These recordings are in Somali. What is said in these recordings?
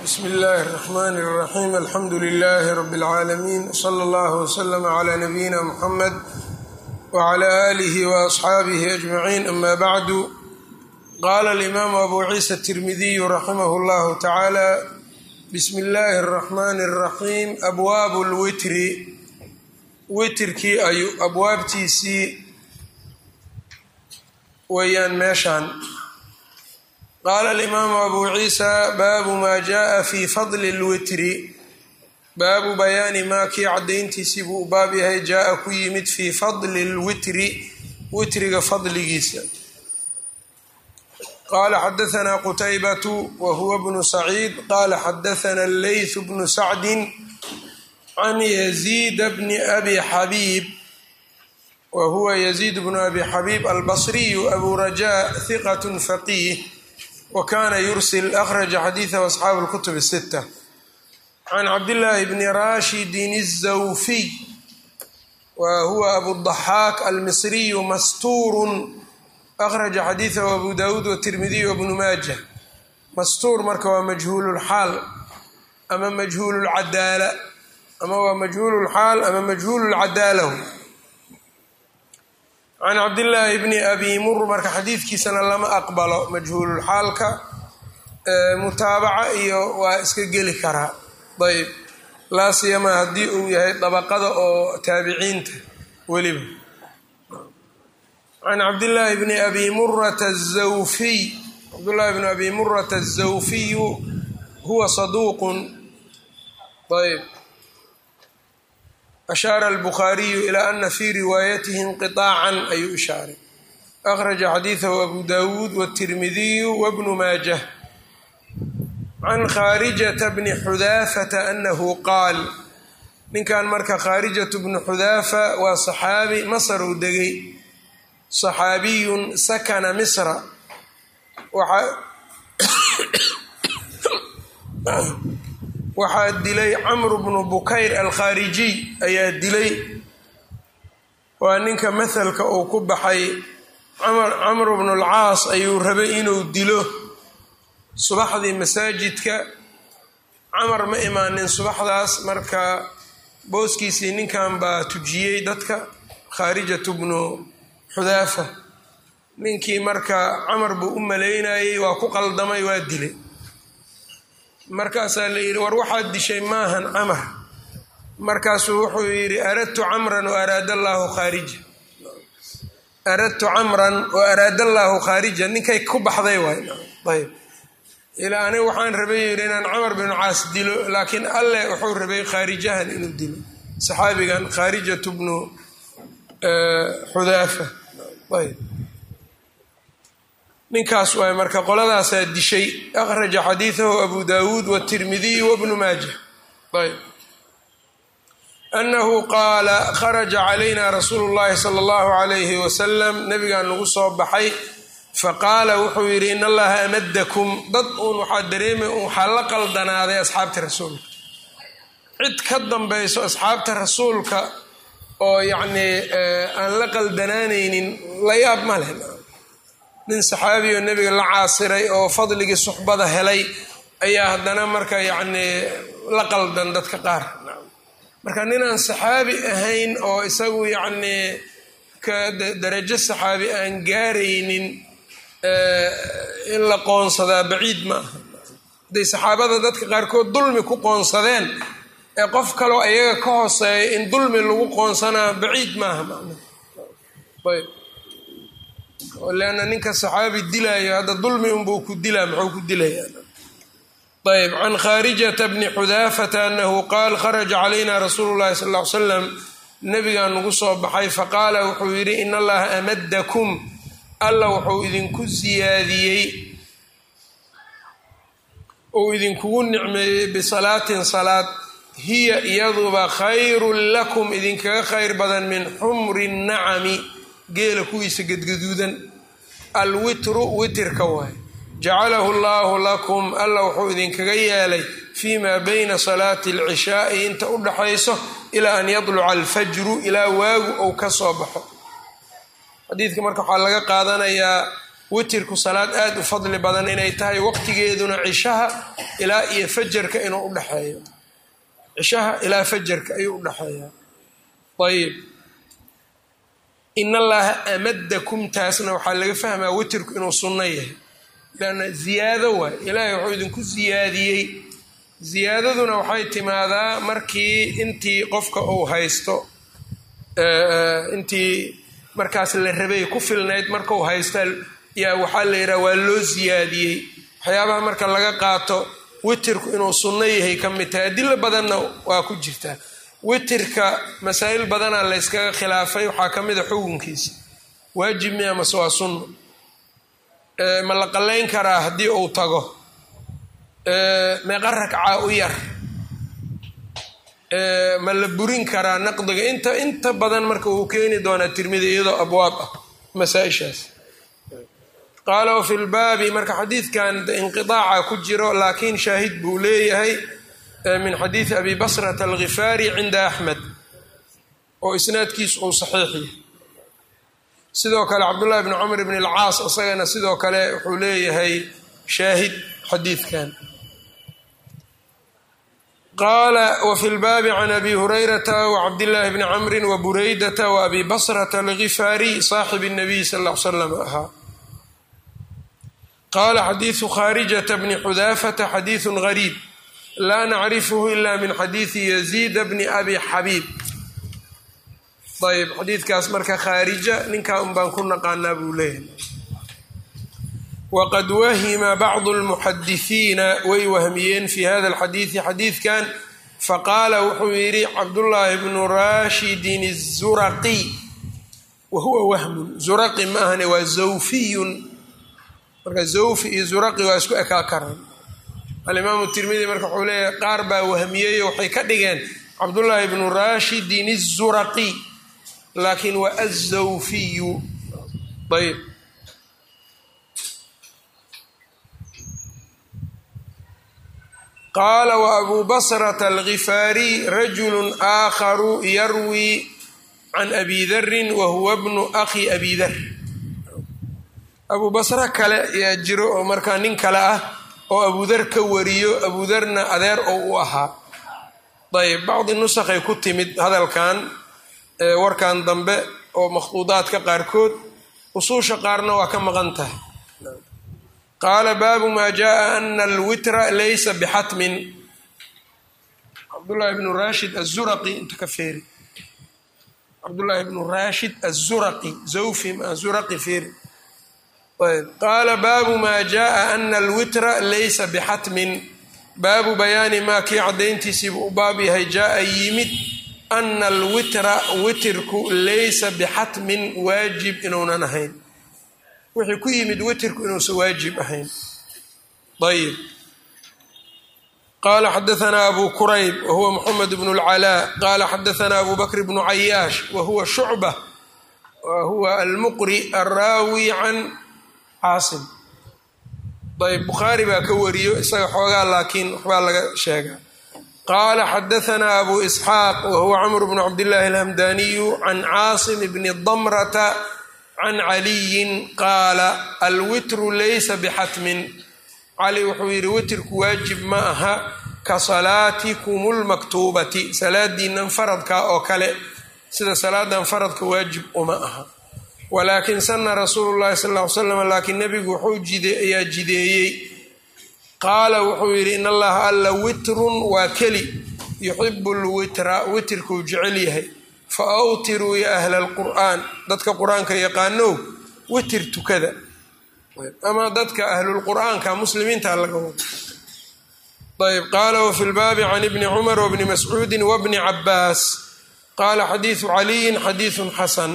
bsmi اllahi الرحmn الرaxيm alxamdu لlh rb العaalamiin wslى اllah wslm عlى nabiyina mxamed wعlى آlih وأصxaabih أجmaعin ama bعdu qala اlimaamu abu ciisa التirmidiy raximah اllah tacalى bsmi اllahi الرaxmn الرaxيim abwaab اlwitri witrkii ayu abwaabtiisii weeyaan meeshaan qaala alimaamu abu ciisa baabu maa jaءa fi fadli اlwitri baabu bayaani maa kii caddayntiisii buu u baab yahay jaa-a ku yimid fii fadli اlwitri witriga fadligiisa qaala xadaثna qutaybatu wa huwa bnu saciid qaala xadaثna leyth bnu sacdi can yaziid bni abi xabiib wa huwa yaziid bnu abi xabiib albasriyu abu rajaa hiqat faqiih wa kana yursil akhraja xadiidahu asxaabu اlkutub الsita can cabdillaahi bni rashidin الzawfiy wa huwa abudaxaak almisriyu mastuurun akhraja xadiidahu abu dawuud watirmidiy wabnu maaja mastuur marka waa majhuululxaal ama majhuululcadaala ama waa majhuululxaal ama majhuululcadaalahu can cabdillaahi bni abi mur marka xadiidkiisana lama aqbalo majhuululxaalka mutaabaca iyo waa iska geli karaa ayb laa siyamaa haddii uu yahay dabaqada oo taabiciinta weliba can cabdillaahi bni abi murata azawfiy cabdullaahi bni abi murata azawfiyu huwa saduuqun ayb ashaara albukhaariyu ilaa ana fii riwaayatihi inqiطaacan ayuu ishaaray akhraja xadiidahu abu dawuud wاtirmidiyu wabnu maajah can khaarijata bni xudaafata anahu qaal ninkan marka khaarijatu bnu xudaafa waa saxaabi masar uu degay saxaabiyun sakana misra waxaa dilay camru bnu bukayr alkhaarijiy ayaa dilay waa ninka mahalka uu ku baxay camru bnu lcaas ayuu rabay inuu dilo subaxdii masaajidka camar ma imaanin subaxdaas marka booskiisii ninkan baa tujiyey dadka khaarijatu bnu xudaafa ninkii marka camar buu u malaynayey waa ku qaldamay waa dilay markaasaa la yidhi war waxaad dishay maahan camar markaasuu wuxuu yidhi aradtu camran wa araada allaahu khaarija aradtu camran wa araada allaahu khaarija ninkay ku baxday waay ayb ilaa aniga waxaan rabay yidhi inaan camar binu caas dilo laakiin alle wuxuu rabay khaarijahan inuu dilo saxaabigan khaarijatu bnu xudaafa ayb ninkaas waay marka qoladaasaa dishay akhraja xadiidahu abu dawuud watirmidiy wabnu maaja ayb anahu qaala kharaja calayna rasuulu llahi sala allahu alayhi wasalam nabigaan nagu soo baxay faqaala wuxuu yidhi in allaha amadakum dad uun waxaa dareemay waxaa la qaldanaaday asxaabta rasuulka cid ka dambayso asxaabta rasuulka oo yacnii aan la qaldanaanaynin la yaab ma leh nin saxaabi oo nebiga la caasiray oo fadligii suxbada helay ayaa haddana marka yacnii la qaldan dadka qaar marka ninaan saxaabi ahayn oo isagu yacnii ka darajo saxaabi aan gaaraynin in la qoonsadaa baciid ma aha hadday saxaabada dadka qaarkood dulmi ku qoonsadeen ee qof kaloo ayaga ka hooseeya in dulmi lagu qoonsanaa baciid maaha macna ayb leanna ninka saxaabi dilaayo hadda dulmi unbuu ku dilaa muxuu ku dilayaa ayb can khaarijata bni xudaafata anahu qaal kharaja calayna rasuulu llahi sal ll ly slam nabigaa nagu soo baxay faqaala wuxuu yidhi in allaha amadakum alla wuxuu idinku siyaadiyey uu idinkugu nicmeeyey bisalaatin salaad hiya iyaduba khayrun lakum idinkaga khayr badan min xumri nacami geela kuwiisa gedgaduudan alwitru witirka waay jacalahu llaahu lakum alla wuxuu idinkaga yeelay fii maa bayna salaati alcishaai inta u dhaxayso ilaa an yadluca alfajru ilaa waagu ou ka soo baxo xadiidka marka waxaa laga qaadanayaa witirku salaad aada u fadli badan inay tahay waqtigeeduna cishaha ilaa iyo fajarka inuu udhexeeyo cishaha ilaa fajarka ayuu udhexeeyaa ayib in allaha amadakum taasna waxaa laga fahmaa witirku inuu sunno yahay lanna ziyaado waay ilaahay wuxuu idinku ziyaadiyey ziyaadaduna waxay timaadaa markii intii qofka uu haysto intii markaas la rabay ku filnayd markau haysta yaa waxaa la yidhaha waa loo ziyaadiyey waxyaabaha marka laga qaato witirku inuu sunno yahay ka mid tahay adilo badanna waa ku jirtaa witirka masaa'il badanaa la yskaga khilaafay waxaa ka mid a xukunkiisa waajib miya mase waa sunno ma la qallayn karaa haddii uu tago meeqa ragcaa u yar ma la burin karaa naqdiga inta inta badan marka uu keeni doonaa tirmidi iyadoo abwaab ah masaa-ishaas qaala wafi lbaabi marka xadiidkan inqiaaca ku jiro laakiin shaahid buu leeyahay min xadiidi abi basrata alghifaari cinda axmed oo isnaadkiisu uu saxiix yahay sidoo kale cabdullahi bni cumar bn alcaas isagana sidoo kale wuxuu leeyahay shaahid xadiidkan qaala wfi lbaabi can abi hurayrata wcabdillaahi bni camri wabureydata waabi basrata algifaariy saaxib الnabiy sal l slam ahaa qaala xadiidu khaarijata bni xudaafata xadiidu gariib laa nacrifhu ila min xadiidi yaziida bni abi xabiib ayb xadiidkaas marka khaarija ninkaa un baan ku naqaanaa buu leeyahay wqad wahima bacdu lmuxadisiina way wahmiyeen fi hada alxadiidi xadiidkan faqaala wuxuu yidhi cabdullaahi bnu rashidin الzuraqi wa huwa wahmun zuraqi ma ahane waa zawfiyun marka zawfi iyo zuraqi waa isku ekaa karaan alimaamu tirmidi marka wuxuu leeyahay qaar baa wahmiyeyo waxay ka dhigeen cabdullaahi bnu rashidin الzuraqi laakiin waa azawfiyu ayb qaala waabuu basrata algifaariy rajulu aakharu yarwi can abi darin wa huwa bnu akhi abi dar abuu basre kale ayaa jiro oo markaa nin kale ah oo abudar ka wariyo abudarna adeer oo u ahaa ayb bacdi nusakhay ku timid hadalkan warkan dambe oo makhduudaadka qaarkood usuusha qaarna waa ka maqan tahay qaala baabu maa jaءa ana alwitra laysa bixatmin cabdullaahi bnu rashid azuraqi inta ka feeri cabdullaahi bnu rashid azuraqi zawfi ma zuraqi feeri ayb qaala baabu maa jaءa ana alwitra laysa bixatmin baabu bayaani maa kii caddayntiisiibu u baab yahay jaaa yimid ana alwitra witirku laysa bixatmin waajib inuunan ahayn wixii ku yimid witirku inuusan waajib ahayn ayb qala xadaanaa abu kurayb wahuwa moxamed bnu اlcalaa qala xadaanaa abu bakr bnu cayaash wahuwa shucba wahuwa almuqri alraawi can caasim ayb bukhaari baa ka wariyo isaga xoogaa laakiin waxbaa laga sheegaa qaala xadaanaa abu isxaaq wahuwa camr bnu cabdillahi alhamdaniyu can caasim bni damrata can caliyin qaala alwitru laysa bixatmin cali wuxuu yidhi witirku waajib ma aha ka salaatikum lmaktuubati salaadiinan faradka oo kale sida salaadan faradka waajib uma aha walaakin sana rasuulu llahi sal ly slam laakiin nebigu wuxuu ayaa jideeyey qaala wuxuu yidhi in allaha alla witrun waa keli yuxibu lwitra witirkuu jecel yahay fa awtiruu ya ahla alqur'aan dadka qur-aanka yaqaanow witir tukada ama dadka ahlulqur'aanka muslimiinta laga wado ayb qaala wafi lbaabi can ibni cumar wbni mascuudi wbni cabaas qaala xadiidu caliyin xadiidun xasan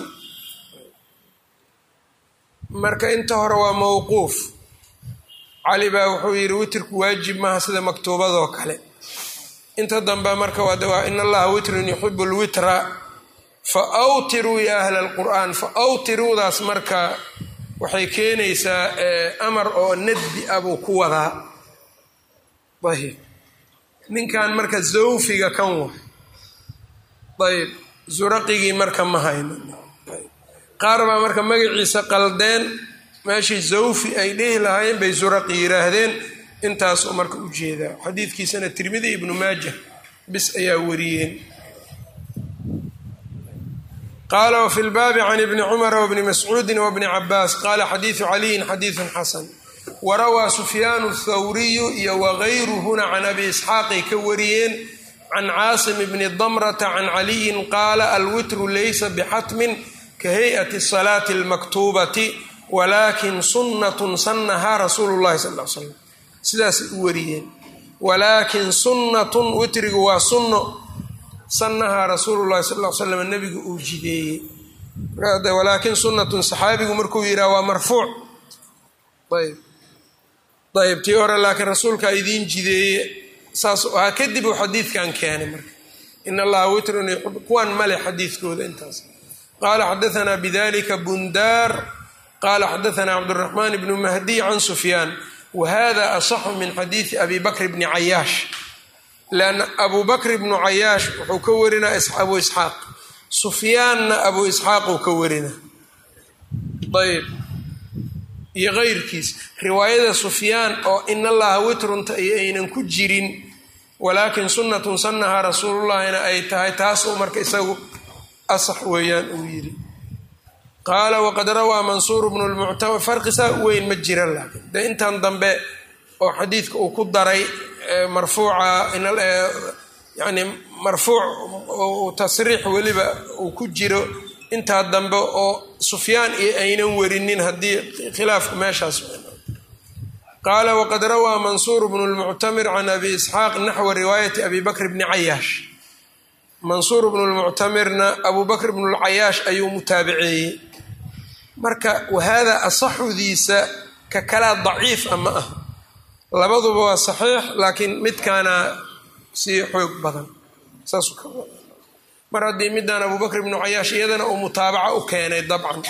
marka inta hore waa mowquuf cali baa wuxuu yidhi witirku waajib maaha sida maktuubadoo kale inta dambe marka waa in allaha witrun yuxibu lwitra fa awtiruu ya ahla alqur'aan fa awtiruudaas marka waxay keenaysaa amar oo nadbi ah buu ku wadaa ayb ninkan marka zawfiga kan wa ayb zuraqigii marka ma hayno qaar baa marka magaciisa qaldeen meeshii zawfi ay dhehi lahaayeen bay zuraqi yidhaahdeen intaasuu marka u jeedaa xadiidkiisana tirmidi ibnu maaja bis ayaa wariyeen qaala wfi lbaabi can ibni cumara wbni mascuudi wbni cabaas qaala xadiidu caliyin xadiidun xasan warawaa sufyaanu thawriyu iyo wagayruhuna can abi isxaaqay ka wariyeen can caasim bni damrata can caliyin qaala alwitru laysa bixatmin ka hay'ati salaati almaktuubati walaakin sunnatun sannahaa rasuulu llahi sal l slam sidaasay u wariyeen walaakin sunnatun witrigu waa sunno sannahaa rasuulu llahi sal l slam nabigu uu jideeyey walaakin sunnatun saxaabigu markuu yidhaha waa marfuuc ayb ayb tii hore laakiin rasuulkaa idiin jideeye saas ahaa kadib uu xadiidkan keenay marka in allaha witrun kuwan male xadiidkooda intaas qaala xadaanaa bidalika bundaar qaala xadaanaa cabduraxmaan bnu mahdiy can sufyaan wahada asaxu min xadiidi abi bakr bni cayaash lanna abu bakr bnu cayaash wuxuu ka warinaa abu isxaaq sufyaanna abu isxaaq uu ka warina ayb iyo keyrkiis riwaayada sufyaan oo in allaha witrunta iyo aynan ku jirin walaakin sunnatun sannahaa rasuulullahina ay tahay taasuu marka isagu asax weeyaan uu yidhi qaala waqad rawaa mansuur bnu lmuctamar farqi saa weyn ma jiran laakiin dee intan dambe oo xadiidka uu ku daray marfuuca yani marfuuc tasriix weliba uu ku jiro intaa dambe oo sufyaan iyo aynan warinin haddii khilaafku meeshaas qaala waqad rawaa mansuur bnu lmuctamir can abi isxaaq naxwa riwaayati abi bakr bni cayaash mansuur bnu lmuctamirna abu bakr bnu lcayaash ayuu mutaabiceeyey marka wahada asaxudiisa ka kalaa daciif a ma ah labaduba waa saxiix laakiin midkaana sii xoog badan saasuu ka wada mar haddii midaan abu bakr bnu cayaash iyadana uu mutaabaco u keenay dabcan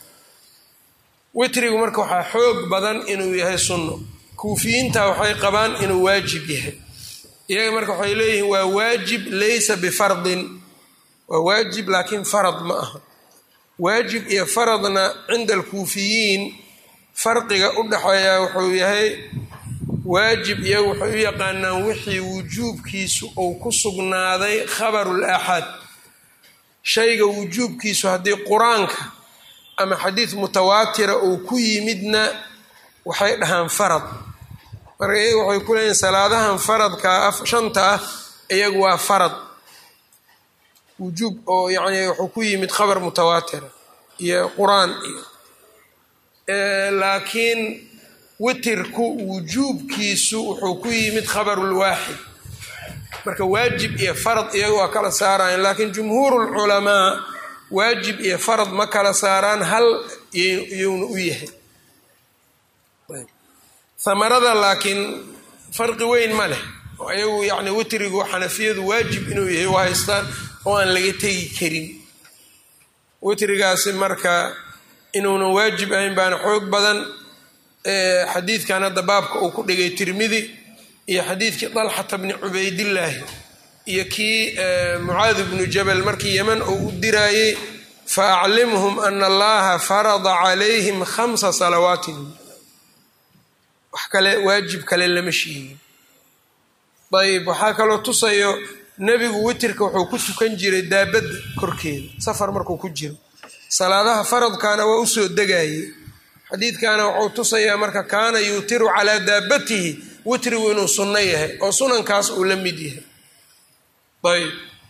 witrigu marka waxaa xoog badan inuu yahay sunno kuufiyiinta waxay qabaan inuu waajib yahay iyaga marka waxay leeyihiin waa waajib laysa bifardin waa waajib laakiin farad ma aha waajib iyo faradna cinda alkuufiyiin farqiga u dhexeeya wuxuu yahay waajib iyagu waxay u yaqaanaan wixii wujuubkiisu uu ku sugnaaday khabarul aaxaad shayga wujuubkiisu haddii qur-aanka ama xadiid mutawaatira uu ku yimidna waxay dhahaan farad marka iyagu waxay ku leeyihin salaadahan faradka shanta ah iyagu waa farad wujuub oo yacni wuxuu ku yimid khabar mutawaatira iyo qur-aan iyo laakiin witirku wujuubkiisu wuxuu ku yimid khabarulwaaxid marka waajib iyo farad iyagu waa kala saarayan laakiin jumhuuru lculamaa waajib iyo farad ma kala saaraan hal iyowna u yahay hamarada laakiin farqi weyn ma leh oo ayagu yani witrigu xanafiyadu waajib inuu yahay u haystaan oo aan laga tegi karin witrigaasi marka inuunan waajib ahayn baana xoog badan xadiidkan hadda baabka uu ku dhigay tirmidi iyo xadiidkii dalxata bni cubaydillaahi iyo kii mucaadi bnu jabal markii yeman uu u diraayey fa aclimhum ana allaha farada calayhim khamsa salawaatin wax kale waajib kale lama sheegin ayb waxaa kaloo tusayo nebigu witirka wuxuu ku tukan jiray daabadda korkeeda safar markuu ku jiro salaadaha faradkaana waa usoo degayey xadiidkana wuxuu tusayaa marka kaana yuutiru calaa daabatihi witrigu inuu sunno yahay oo sunankaas uu la mid yahay ayb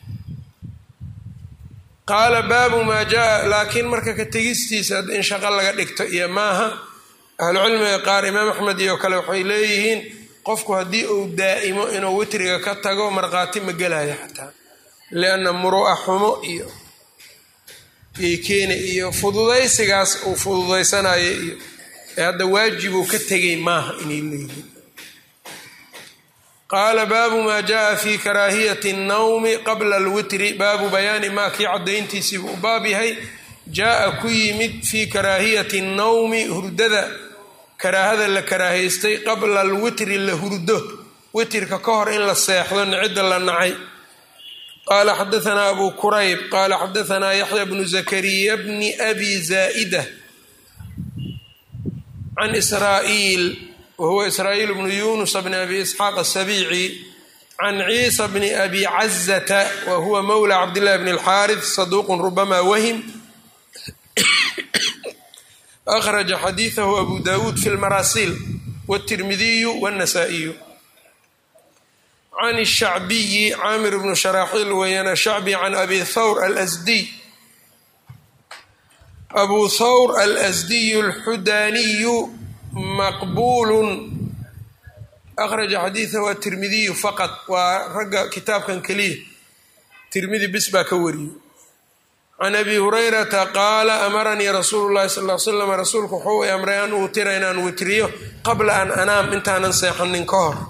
qaala baabu maa jaa laakiin marka ka tegistiisa in shaqo laga dhigto iyo maaha ahlucilmiga qaar imaam axmed iyo kale waxay leeyihiin qofku haddii uu daa'imo inuu witriga ka tago markhaati ma gelayo xataa lianna muru'a xumo iyo keeni iyo fududaysigaas uu fududaysanayo iyo ee hadda waajibuu ka tegay maaha inay leeyihiin qaala baabu maa jaaa fi karaahiyati اnnawmi qabla alwitri baabu bayaani maa kii caddayntiisiibuu u baab yahay jaa-a ku yimid fii karaahiyati اnnawmi hurdada karaahada la karaahaystay qabla alwitri la hurdo witirka ka hor in la seexdo nicida la nacay qaala xadaanaa abu kurayb qaala xadaanaa yaxya bnu zakariya bni abi zaa'ida can israa'iil wa huwa israa'iil bnu yunus bni abi isxaaq asabiici can ciisa bni abi cazata wa huwa mowla cabdillahi bni alxaarith saduuqun rubama wahim akhraja xadiidahu abu dawuud fi lmarasiil wاtirmidiyu wاnasaa'iyu can الshacbiyi caamir bnu sharaaxiil weeyaan ashacbi can abi thawr alasdiy abu thawr alasdiyu alxudaaniyu maqbuulun akhraja xadiidahu atirmidiyu faqad waa ragga kitaabkan keliya tirmidi bis baa ka wariyey can abi hurayrata qaala amaranii rasuulu llahi sal l slam rasuulku wuxuu i amray an uutira inaan witriyo qabla an anaam intaanan seexanin ka hor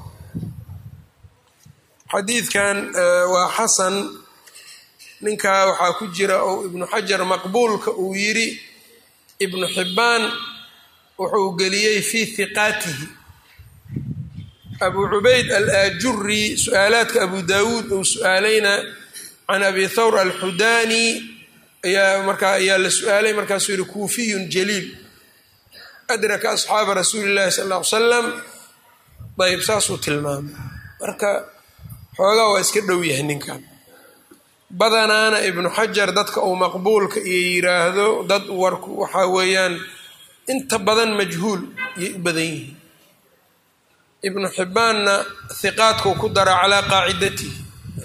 xadiidkan waa xasan ninkaa waxaa ku jira oo ibnu xajar maqbuulka uu yidhi ibnu xibbaan wuxuu geliyey fii hiqaatihi abu cubayd alaajuri su-aalaadka abu daawuud uu su-aalayna can abi thawr alxudaani ayaa markaa ayaa la su-aalay markaasuu yihi kuufiyun jaliil adraka asxaaba rasuuli llahi sal ll ly salam ayb saasuu tilmaamay marka xoogaa waa iska dhow yahay ninkan badanaana ibnu xajar dadka uu maqbuulka iyo yiraahdo dad warku waxaa weeyaan inta badan majhuul yay u badan yihiin ibnu xibbaanna hiqaadkuu ku dara calaa qaacidatihi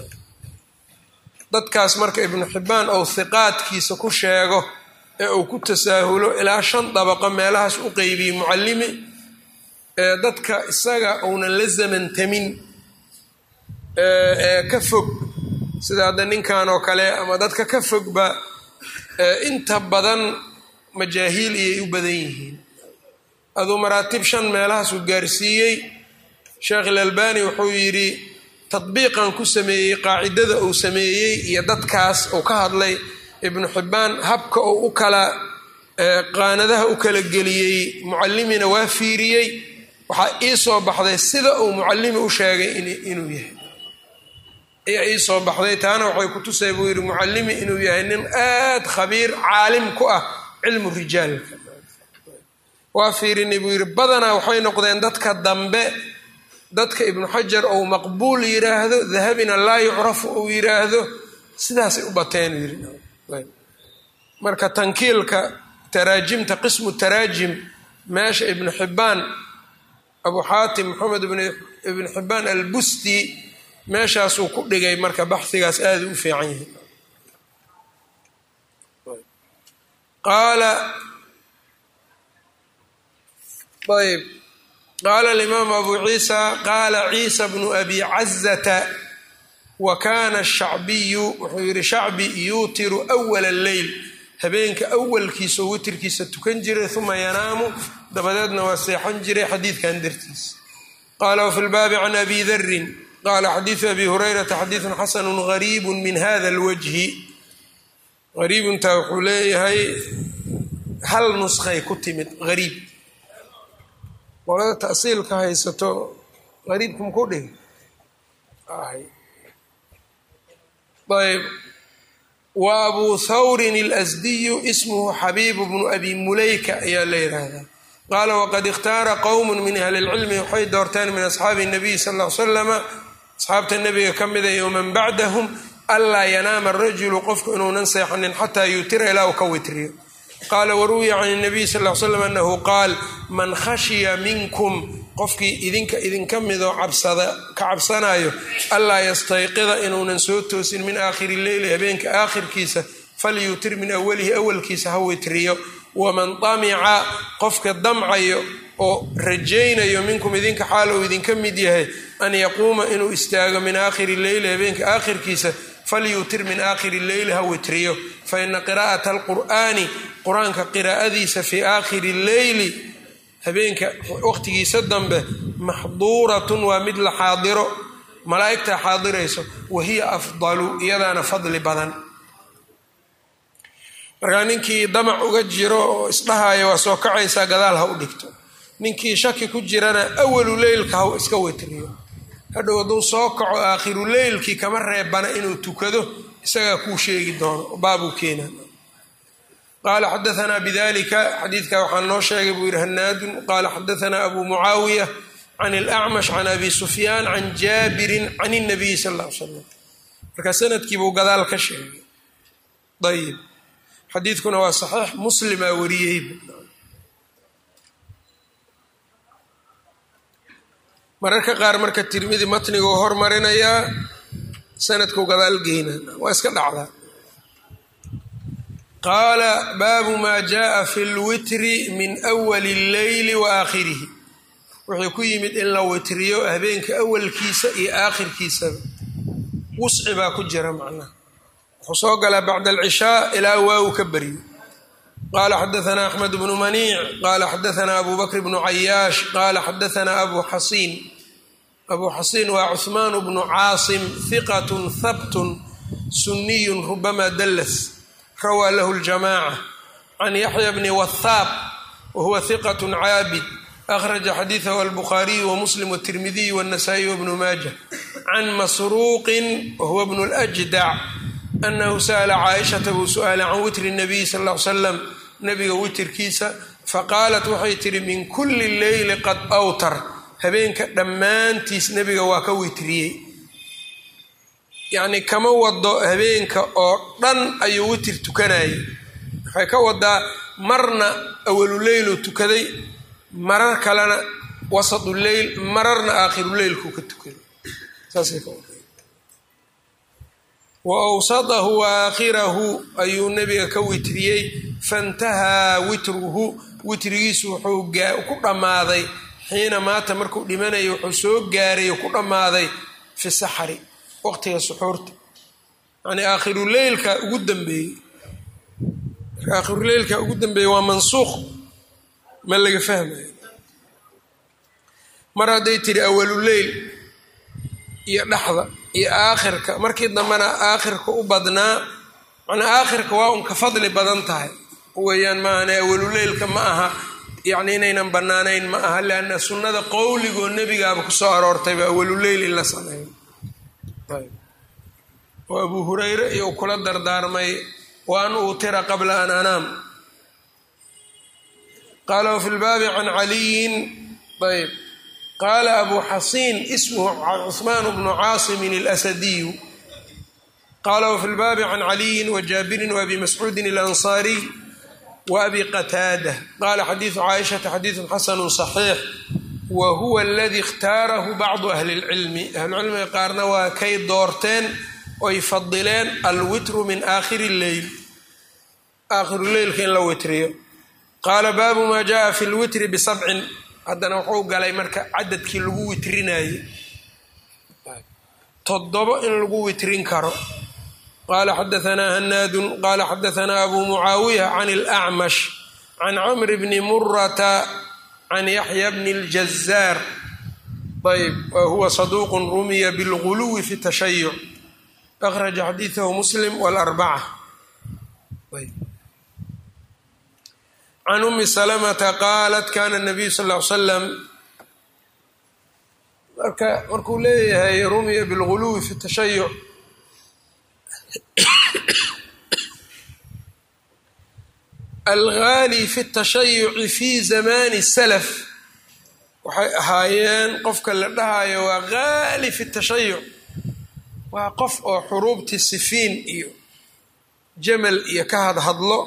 dadkaas marka ibnu xibbaan ou hiqaadkiisa ku sheego ee uu ku tasaahulo ilaa shan dabaqo meelahaas u qeybiyey mucallimi ee dadka isaga uunan la zamantamin ee ka fog sida hadda ninkan oo kale ama dadka ka fogba inta badan majaahiil iyay u badan yihiin aduu maraatib shan meelahaasuu gaarsiiyey sheekh ilalbani wuxuu yidhi tadbiiqan ku sameeyey qaacidada uu sameeyey iyo dadkaas uu ka hadlay ibnu xibbaan habka uu u kala qaanadaha u kala geliyey mucallimina waa fiiriyey waxaa ii soo baxday sida uu mucallimi u sheegay inuu yahay ayaa ii soo baxday taana waxay ku tusay buu yidhi mucallimi inuu yahay nin aad khabiir caalim ku ah cilmu rijaalka waa fiirinay buu yidhi badanaa waxay noqdeen dadka dambe dadka ibnu xajar ou maqbuul yiraahdo dahabina laa yucrafu ou yiraahdo sidaasay u bateen yiri marka tankiilka taraajimta qismu taraajim meesha ibnu xibbaan abu xaatim maxamed ibnu xibbaan albusti meeshaasuu ku dhigay marka baxigaas aada u fiican yahay qaala ayb qaala alimaamu abu ciisa qaala ciisa bnu abi cazata wa kana shacbiyu wuxuu yihi shacbi yuutiru awala alleyl habeenka awalkiisa oo witirkiisa tukan jiray uma yanaamu dabadeedna waa seexan jiray xadiidkan dartiis qaala wafi lbaabi can abi darin qaala xadiidu abi hurayrata xadiidun xasanu gariibu min hada alwajhi gariibuntaa wuxuu leeyahay hal nuskhay ku timid gariib qolada tasiilka haysato gariibka maku dhigi ayb wa abu thawrin اlasdiyu ismuhu xabiibu bnu abi mulayka ayaa la yidhaahdaa qaala waqad ikhtaara qowm min ahli اlcilmi waxay doorteen min asxaabi الnabiy sal ll ly slama asxaabta nebiga ka mida iyo man bacdahum anlaa yanaama arajulu qofku inuunan seexanin xataa yuutira ilaa uu ka witriyo qaala waruwiya can الnabiy sal ll ly slam anahu qaal man khashiya minkum qofkii idinka idinka midoo cabsada ka cabsanayo allaa yastayqida inuunan soo toosin min aakhiri leyli habeenka aakhirkiisa falyuutir min awalihi awalkiisa ha witriyo waman damica qofka damcayo oo rajaynayo minkum idinka xaal uu idinka mid yahay an yaquuma inuu istaago min aakhiri leyli habeenka aakhirkiisa falyuutir min aakhiri leyli ha witriyo faina qiraa'ata alqur'aani qur-aanka qiraa'adiisa fii aakhiri leyli habeenka waqtigiisa dambe maxduuratun waa mid la xaadiro malaa'igtaa xaadirayso wa hiya afdalu iyadaana fadli badan markaa ninkii damac uga jiro oo isdhahaya waa soo kacaysaa gadaal ha u dhigto ninkii shaki ku jirana awalu leylka ha iska witriyo hadhow hadduu soo kaco aakhiru leylkii kama reebana inuu tukado isagaa kuu sheegi doono baabuu keena qaala xadaanaa bidalika xadiidka waxaa noo sheegay buu yidhi hanaadun qaala xadaanaa abu mucaawiya can اlacmash can abi sufyaan can jaabirin can الnabiy sal اl ly slam marka sanadkiibuu gadaal ka sheegay ayib xadiidkuna waa saxiix muslimaa wariyey mararka qaar marka tirmidi matniguu hormarinayaa sanadkuu gadaal geyna waa iska dhacdaa qaala baabu maa jaءa fi اlwitri min أwali اlleyli wa aakhirihi wuxuu ku yimid in la witriyo habeenka awalkiisa iyo aakhirkiisaba wusci baa ku jira macnaha wuxuu soo galaa bacda alcishaa ilaa waawu ka baryo qaala xadaanaa axmed bnu maniic qaala xadaanaa abu bakr bnu cayaash qaala xadaanaa abu xasiin abu xasiin waa cuhmaan bnu caasim hiqat habtun suniyun rubama dallas rawaa lahu ljamaaca can yaxya bni wathaaq wahuwa hiqat caabid akhraja xadiidahu albukhaariyu wamuslim wtirmidiy wاnasaa'i wbnu maaja can masruuqin wahuwa bnu ljdac anahu sa'la caaishata buu su-aalay can witri nabiy sal l slam nabiga witirkiisa faqaalat waxay tihi min kuli leyli qad awtar habeenka dhammaantiis nebiga waa ka witriyey yacni kama wado habeenka oo dhan ayuu witir tukanayay waxay ka wadaa marna awaluleylu tukaday marar kalena wasatu leyl mararna aakhiruleylkuu ka tukaday saasay ka wada wa awsatahu wa aakhirahu ayuu nebiga ka witriyey faintahaa witruhu witrigiisu wuxuu ku dhammaaday xiina maata markuu dhimanaya wuxuu soo gaaray ku dhammaaday fi saxari waqtiga suxuurta yacnii aakhiruleylka ugu dambeeyey aakhiruleylka ugu dambeeyey waa mansuuq ma laga fahmayo mar hadday tiri awaluleyl iyo dhexda iyo aakhirka markii dambena aakhirka u badnaa macnaa aakhirka waa un ka fadli badan tahay weeyaan maahane awaluleylka ma aha yacni inaynan bannaanayn ma aha lianna sunnada qowligoo nebigaaba kusoo aroortayba awaluleyl in la sameeyo oo abuu hurayre iyo u kula dardaarmay wa an uutira qabla an anaam qaala wafi lbaabi can caliyin ayb qaala abu xasiin ismuhu cuثmaan bnu caasimin اlasadiyu qaala wafi lbaabi can caliyin wajaabirin waabi mascuudin اlansaariy waabi qataada qaala xadiidu caaishata xadiidu xasanu صaxiix wa huwa aladi اkhtaarahu bacdu ahli اlcilmi ahlucilmiga qaarna waa kay doorteen oy fadileen alwitru min aakhiri اleyl aakhiruleylka in la witriyo qaala baabu maa jaءa fi lwitri bisabcin haddana wuxuu galay marka cadadkii lagu witrinayey toddobo in lagu witrin karo qaala xadaanaa hanaadun qaala xadaanaa abu mucaawiya can اlأcmash can camr bni murata can yaxya bni اljazaar ayb wahuwa saduuq rumiya bilguluwi fi tashayuc akhraja xadiidahu muslim wاlarbaca can umi salamata qaalat kana nabiyu sal l salam marka markuu leeyahay rumiya bilguluwi fi tashayuc algaali fi tashayuci fi zamani salaf waxay ahaayeen qofka la dhahayo waa gaali fi tashayuc waa qof oo xuruubtii sifiin iyo jamal iyo ka hadhadlo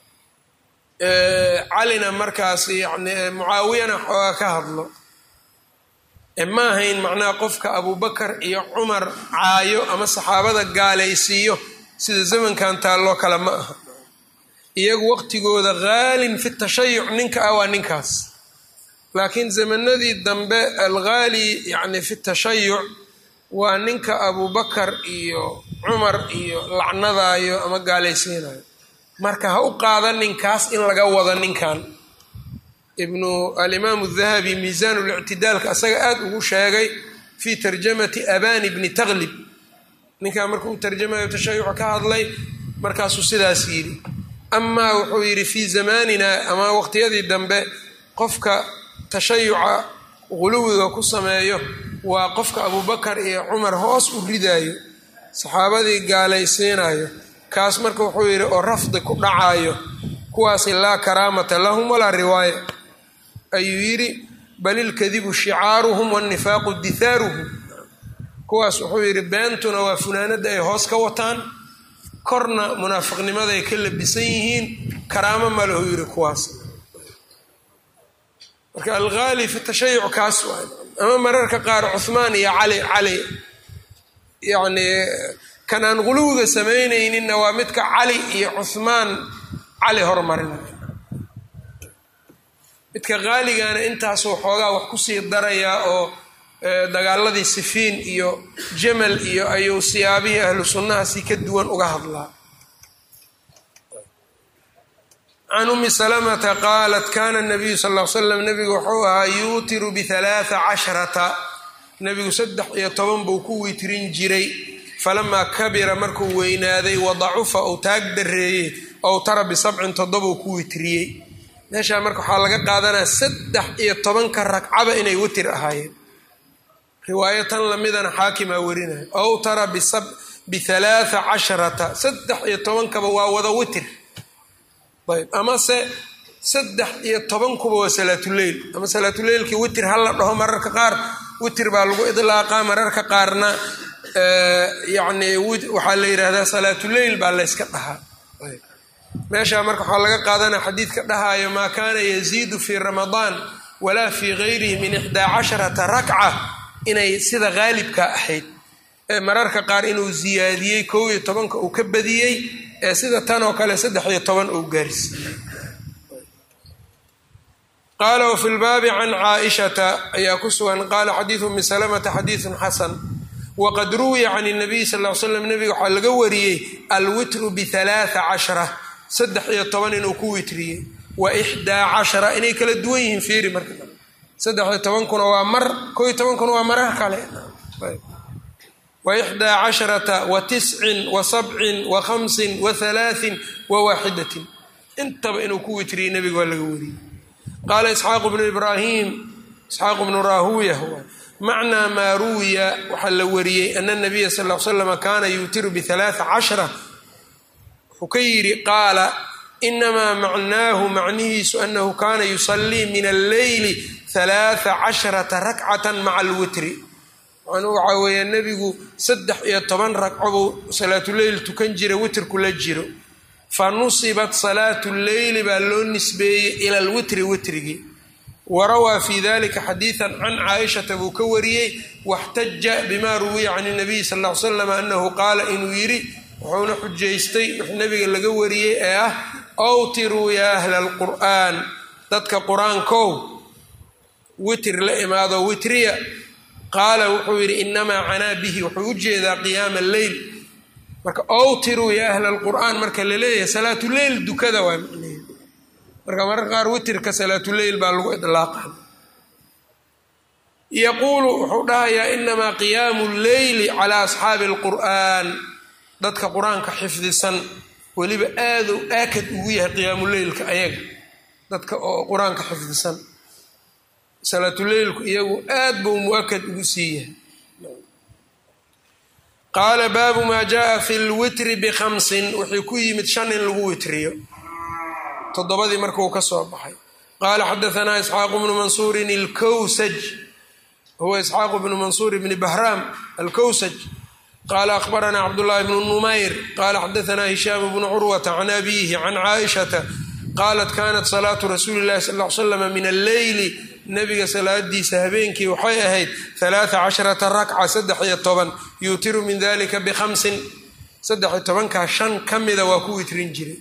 calina markaas yani mucaawiyana xoogaa ka hadlo ma ahayn macnaha qofka abubakar iyo cumar caayo ama saxaabada gaalaysiiyo sida zamankan taalloo kale ma aha iyagu waqtigooda haalin fi tashayuc ninka ah waa ninkaas laakiin zamanadii dambe alghaali yani fi tashayuc waa ninka abubakar iyo cumar iyo lacnadaayo ama gaalaysiinayo marka ha u qaada ninkaas in laga wado ninkan ibnu alimaamu dahabi miisaan lictidaalka asaga aada ugu sheegay fii tarjamati abani bni taklib ninkaa markuu tarjamayo tashayuca ka hadlay markaasuu sidaas yidhi amaa wuxuu yidhi fii zamanina ama waqtiyadii dambe qofka tashayuca guluwiga ku sameeyo waa qofka abubakar iyo cumar hoos u ridaayo saxaabadii gaalaysiinayo kaas marka wuxuu yidhi oo rafdi ku dhacayo kuwaasi laa karaamata lahum walaa riwaaya ayuu yidhi bal ilkadibu shicaaruhum wاnnifaaqu dithaaruhum kuwaas wuxuu yidhi beentuna waa funaanada ay hoos ka wataan korna munaafiqnimaday ka labisan yihiin karaamo ma lahu yidhi kuwaas marka alghaali fi tashayuc kaas waa ama mararka qaar cuhmaan iyo cali cali yacni kan aan guluwiga samaynayninna waa midka cali iyo cuhmaan cali hormarinaya midka haaligana intaasuu xoogaa wax kusii darayaa oo dagaaladii sifiin iyo jamal iyo ayuu siyaabihii ahlu sunnahaasi ka duwan uga hadlaa can umi salamata qaalat kana nabiyu sal l slam nabigu wuxuu ahaa yuutiru bialaaa casharata nebigu saddex iyo toban buu ku witrin jiray falamaa kabira markuu weynaaday wadacufa uu taag dareeyey ow tara bisabcin toddobuu ku witriyey meeshaa marka waxaa laga qaadanaya saddex iyo tobanka ragcaba inay witir ahaayeen riwaayo tan lamidana xaakimaa warinaya ow tara bialaaa casharata saddex iyo tobankaba waa wada witir ayb amase saddex iyo tobankuba waa salaatuleyl ama salaatuleylkii witir hala dhaho mararka qaar witir baa lagu idlaaqaa mararka qaarna yacni waxaa la yidhaahdaa salaatuleyl baa layska dhahaa meeshaa marka waxaa laga qaadanaya xadiidka dhahaayo maa kaana yaziidu fii ramadaan walaa fii gayrihi min ixdaa casharata rakca inay sida haalibka ahayd mararka qaar inuu ziyaadiyey kow iyo tobanka uu ka badiyey ee sida tan oo kale saddex iyo toban uu gaarsiiyey qaala wafi lbaabi can caaishata ayaa ku sugan qaala xadiidu umi salamata xadiidun xasan waqad ruwiya can nabiy sal l slam nabiga waxaa laga wariyey alwitru bialaaa cashra saddex iyo toban inuu ku witriyey wa ixdaa cashara inay kala duwan yihiin fiiri marka saddex iyo tobankuna waa mar koo iyo tobankuna waa marar kale wa ixdaa casharata wa tiscin wa sabcin wa khamsin wa halaatin wa waaxidatin intaba inuu ku witriyey nebiga waa laga wariyey qaala isxaaqu bnu ibraahim isxaaqu bnu raahuuya macnaa maa ruwiya waxaa la wariyey ana nabiya sal l slama kaana yuutiru bialaaa cashra wuxuu ka yidhi qaala inamaa macnaahu macnihiisu anahu kaana yusallii min alleyli alaaa casharata rakcatan maca alwitri macnuu waxaa weeye nebigu saddex iyo toban ragco buu salaatuleyl tukan jira witrku la jiro fa nusibat salaatu leyli baa loo nisbeeyey ila alwitri witrigii warawaa fi dalika xadiidan can caaishata buu ka wariyey waxtaja bima ruwiya can nabiy sal l slam anahu qaala inuu yidhi wuxuuna xujaystay wix nabiga laga wariyey ee ah awtiruu yaa ahla alqur'aan dadka qur-aankow witir la imaado witriya qaala wuxuu yidhi inamaa canaa bihi wuxuu u jeedaa qiyaama alleyl marka awtiruu yaa ahla alqur'aan marka la leeyahay salaatuleyl dukada waa marka mararka qaar witirka salaatuleyl baa lagu idlaaqa yaquulu wuxuu dhahayaa inamaa qiyaamu lleyli calaa asxaabi alqur'aan dadka qur-aanka xifdisan weliba aaduu aakad ugu yahay qiyaamuleylka ayaga dadka oo qur-aanka xifdisan salaatuleylku iyagu aad buu mu-akad ugu sii yahay qaala baabu maa jaaa fi lwitri bikhamsin wixii ku yimid shan in lagu witriyo toddobadii markuu ka soo baxay qaala xadaanaa isxaaqu bnu mansuurin alkowsaj huwa isxaaqu bnu mansuur bni bahraam alkowsaj qaala akhbaranaa cabdullaahi bnu numayr qaala xadaanaa hishaam bnu curwata can abiihi can caaishata qaalat kanat salaatu rasuuli llahi sal l slama min alleyli nabiga salaadiisa habeenkii waxay ahayd alaaa casharata rakca saddex iyo toban yuutiru min dalika bikhamsin saddex iyo tobankaa shan ka mida waa ku witrin jiray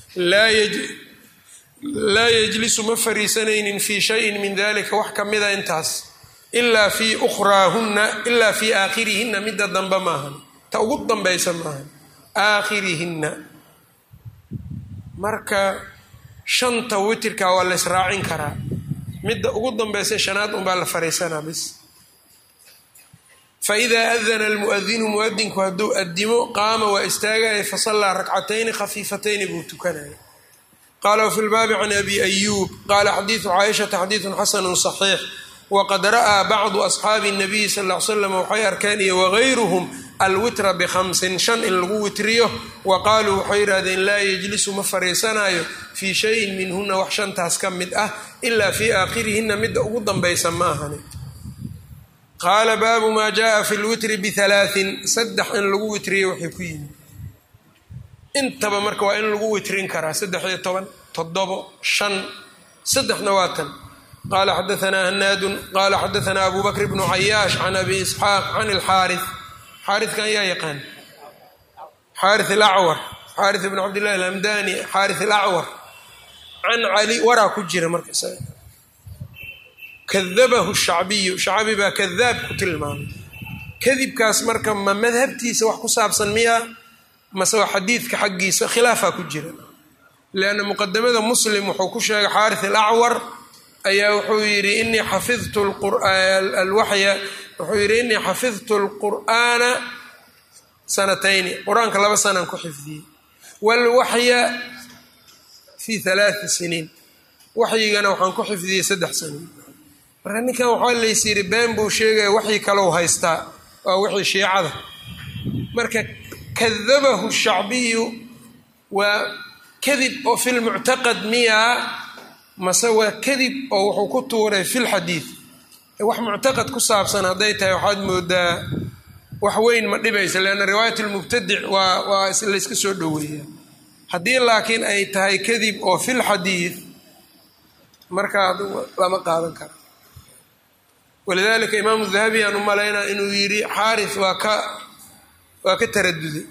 laa yejlisu ma fariisanaynin fii shayin min dalika wax ka mida intaas ilaa fii ukhraahunna ilaa fii aakhirihinna midda dambe maahan ta ugu dambaysa maahan aakhirihinna marka shanta witirka waa la ysraacin karaa midda ugu dambaysa shanaad unbaa la fariisanaa bis faidaa adana almuadinu muadinku hadduu adimo qaama waa istaagaya fasallaa rakcatayni khafiifatayni buu tukanaya qaala wafi lbaabi can abi ayuub qaala xadiidu caaishata xadiidun xasanu صaxiix waqad ra'aa bacdu asxaabi الnabiyi sal ll ly slam waxay arkeen iyo wagayruhum alwitra bikhamsin shan in lagu witriyo wa qaaluu waxay yidhahdeen laa yejlisu ma fariisanayo fii shayin minhuna wax shantaas ka mid ah ilaa fii aakhirihinna midda ugu dambaysa ma ahani qaala baabu maa jaaa fi lwitri bihalaatin saddex in lagu witriyo waxay ku yimid intaba marka waa in lagu witrin karaa saddex iyo toban toddobo shan saddexna waa tan qala xadaanaa hanaadun qala xadaanaa abu bakr bnu cayaash can abi isxaaq can ilxaari xaarikan yaa yaqaan xaari alacwar xaari bn cabdillahi alhamdani xaari alacwar can cali waraa ku jira marka kadabahu shacbiyu shacbi baa kadaab ku tilmaamay kadibkaas marka ma madhabtiisa wax ku saabsan miya mase waa xadiidka xaggiisa khilaafaa ku jira lianna muqadamada muslim wuxuu ku sheegay xaari alacwar ayaa wuxuu yidhi inii xafidtu alwaxya wuxuu yidhi inii xafidtu lqur'aana sanatayni qur-aanka laba sanaan ku xifdiyey waalwaxya fii halaati siniin waxyigana waxaan ku xifdiyey saddex saniin marka ninkan waxaa lays yidhi been buu sheegaya waxyi kalou haystaa waa wixii shiicada marka kadabahu shacbiyu waa kadib oo fi lmuctaqad miyaa mase waa kadib oo wuxuu ku tuuray fi lxadiid wax muctaqad ku saabsan hadday tahay waxaad moodaa wax weyn ma dhibaysa leanna riwaayat lmubtadic waa waa layska soo dhoweeyaa haddii laakiin ay tahay kadib oo fi lxadiid markaa lama qaadan kara walidalika imaamu dahabi aan u malaynaa inuu yidhi xaaris waa ka waa ka taraduday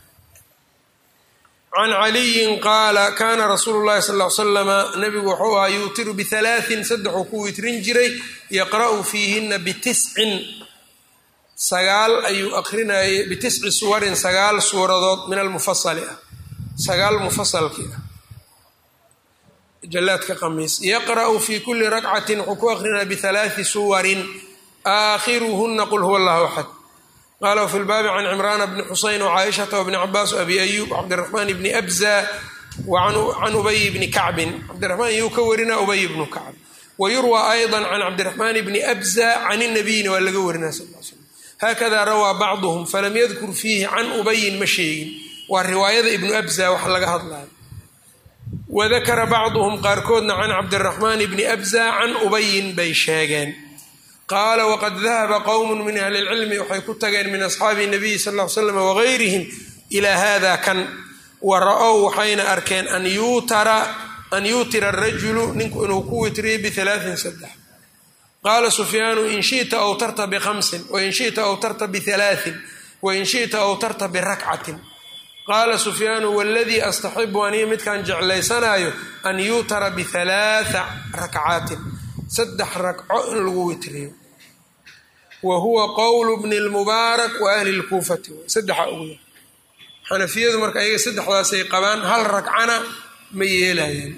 can caliyin qaala kaana rasuulu llahi sal l slama nabigu wuxuu ahaa yuutiru bihalaatin saddexuu ku witrin jiray yaqra'u fiihina bitiscin sagaal ayuu aqrinayay bitisci suwarin sagaal suuradood min almufasali ah sagaal mufasalkii ah jalaadka qamiis yaqra'u fi kuli rakcatin wuxuu ku aqrinaya bihalaati suwarin aakhiruhuna qul huwa allahu axad qala wfi lbaabi can cimrana bni xuseyn wcaaishata wbni cabaas abi ayub cabdiraxmaan bni abza can ubay bni kacbin cabdiraxmaan iyuu ka warinaa ubay bnu kacb wayurwa ayضa can cabdiraxmaan bni abza can nabiyina waa laga warinaa sal l slam haakada rawaa bacduhum falam yadkur fiihi can ubayin ma sheegin waa riwaayada ibnu abza wax laga hadlayo wadakara bacduhum qaarkoodna can cabdiraxmaan bni abza can ubayin bay sheegeen qaala waqad dahaba qowmu min ahli lcilmi waxay ku tageen min asxaabi nabiyi sal l slam wagayrihim ilaa hada kan wa ra-ow waxayna arkeen an yuutira arajulu ninku inuu ku witriyo bialaain saddex qaala sufyaanu in shita awtarta bihamsin wain shita awtarta bialaain wain shita awtarta birakcatin qaala sufyaanu waladii astaxibu aniga midkaan jeclaysanaayo an yuutara bialaaa rakcaatin saddex ragco in lagu witriyo wa huwa qowlu bni lmubaarak wa ahli lkuufati saddexa ugu yar xanafiyadu marka ayaga saddexdaasay qabaan hal ragcana ma yeelayaan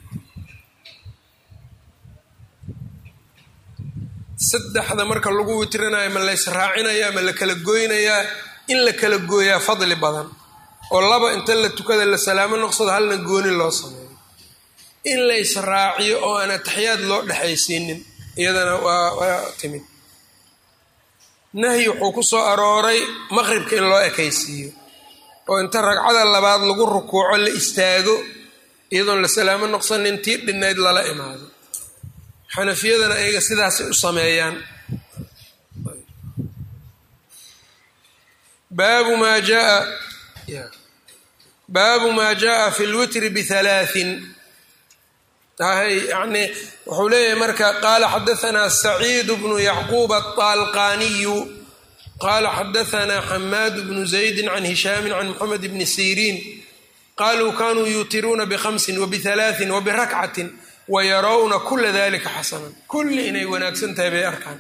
saddexda marka lagu witrinayo ma lays raacinayaa ma la kala goynayaa in la kala gooyaa fadli badan oo laba inta la tukada la salaamo noqsado halna gooni loo sameeyo in lays raaciyo oo aan ataxiyaad loo dhexaysiinin iyadana waa waa timid nahyi wuxuu ku soo arooray maqribka in loo ekaysiiyo oo inta ragcada labaad lagu rukuuco la istaago iyadoon la salaamo noqsanin tii dhinayd lala imaado xanafiyadana ayaga sidaasay u sameeyaan baabu maa jaa baabu maa jaءa fi lwitri bihalaaثin yani wuxuu leeyahay marka qaala xadaanaa saciid bnu yacquub aطaalqaniyu qaala xadaanaa xamaad bnu zaydi can hishaami can moxamed bni siriin qaluu kanuu yuutiruuna bhamsin wbihalaaثin wbirakcatin wayarawna kula dalika xasanan kulli inay wanaagsan tahay bay arkaan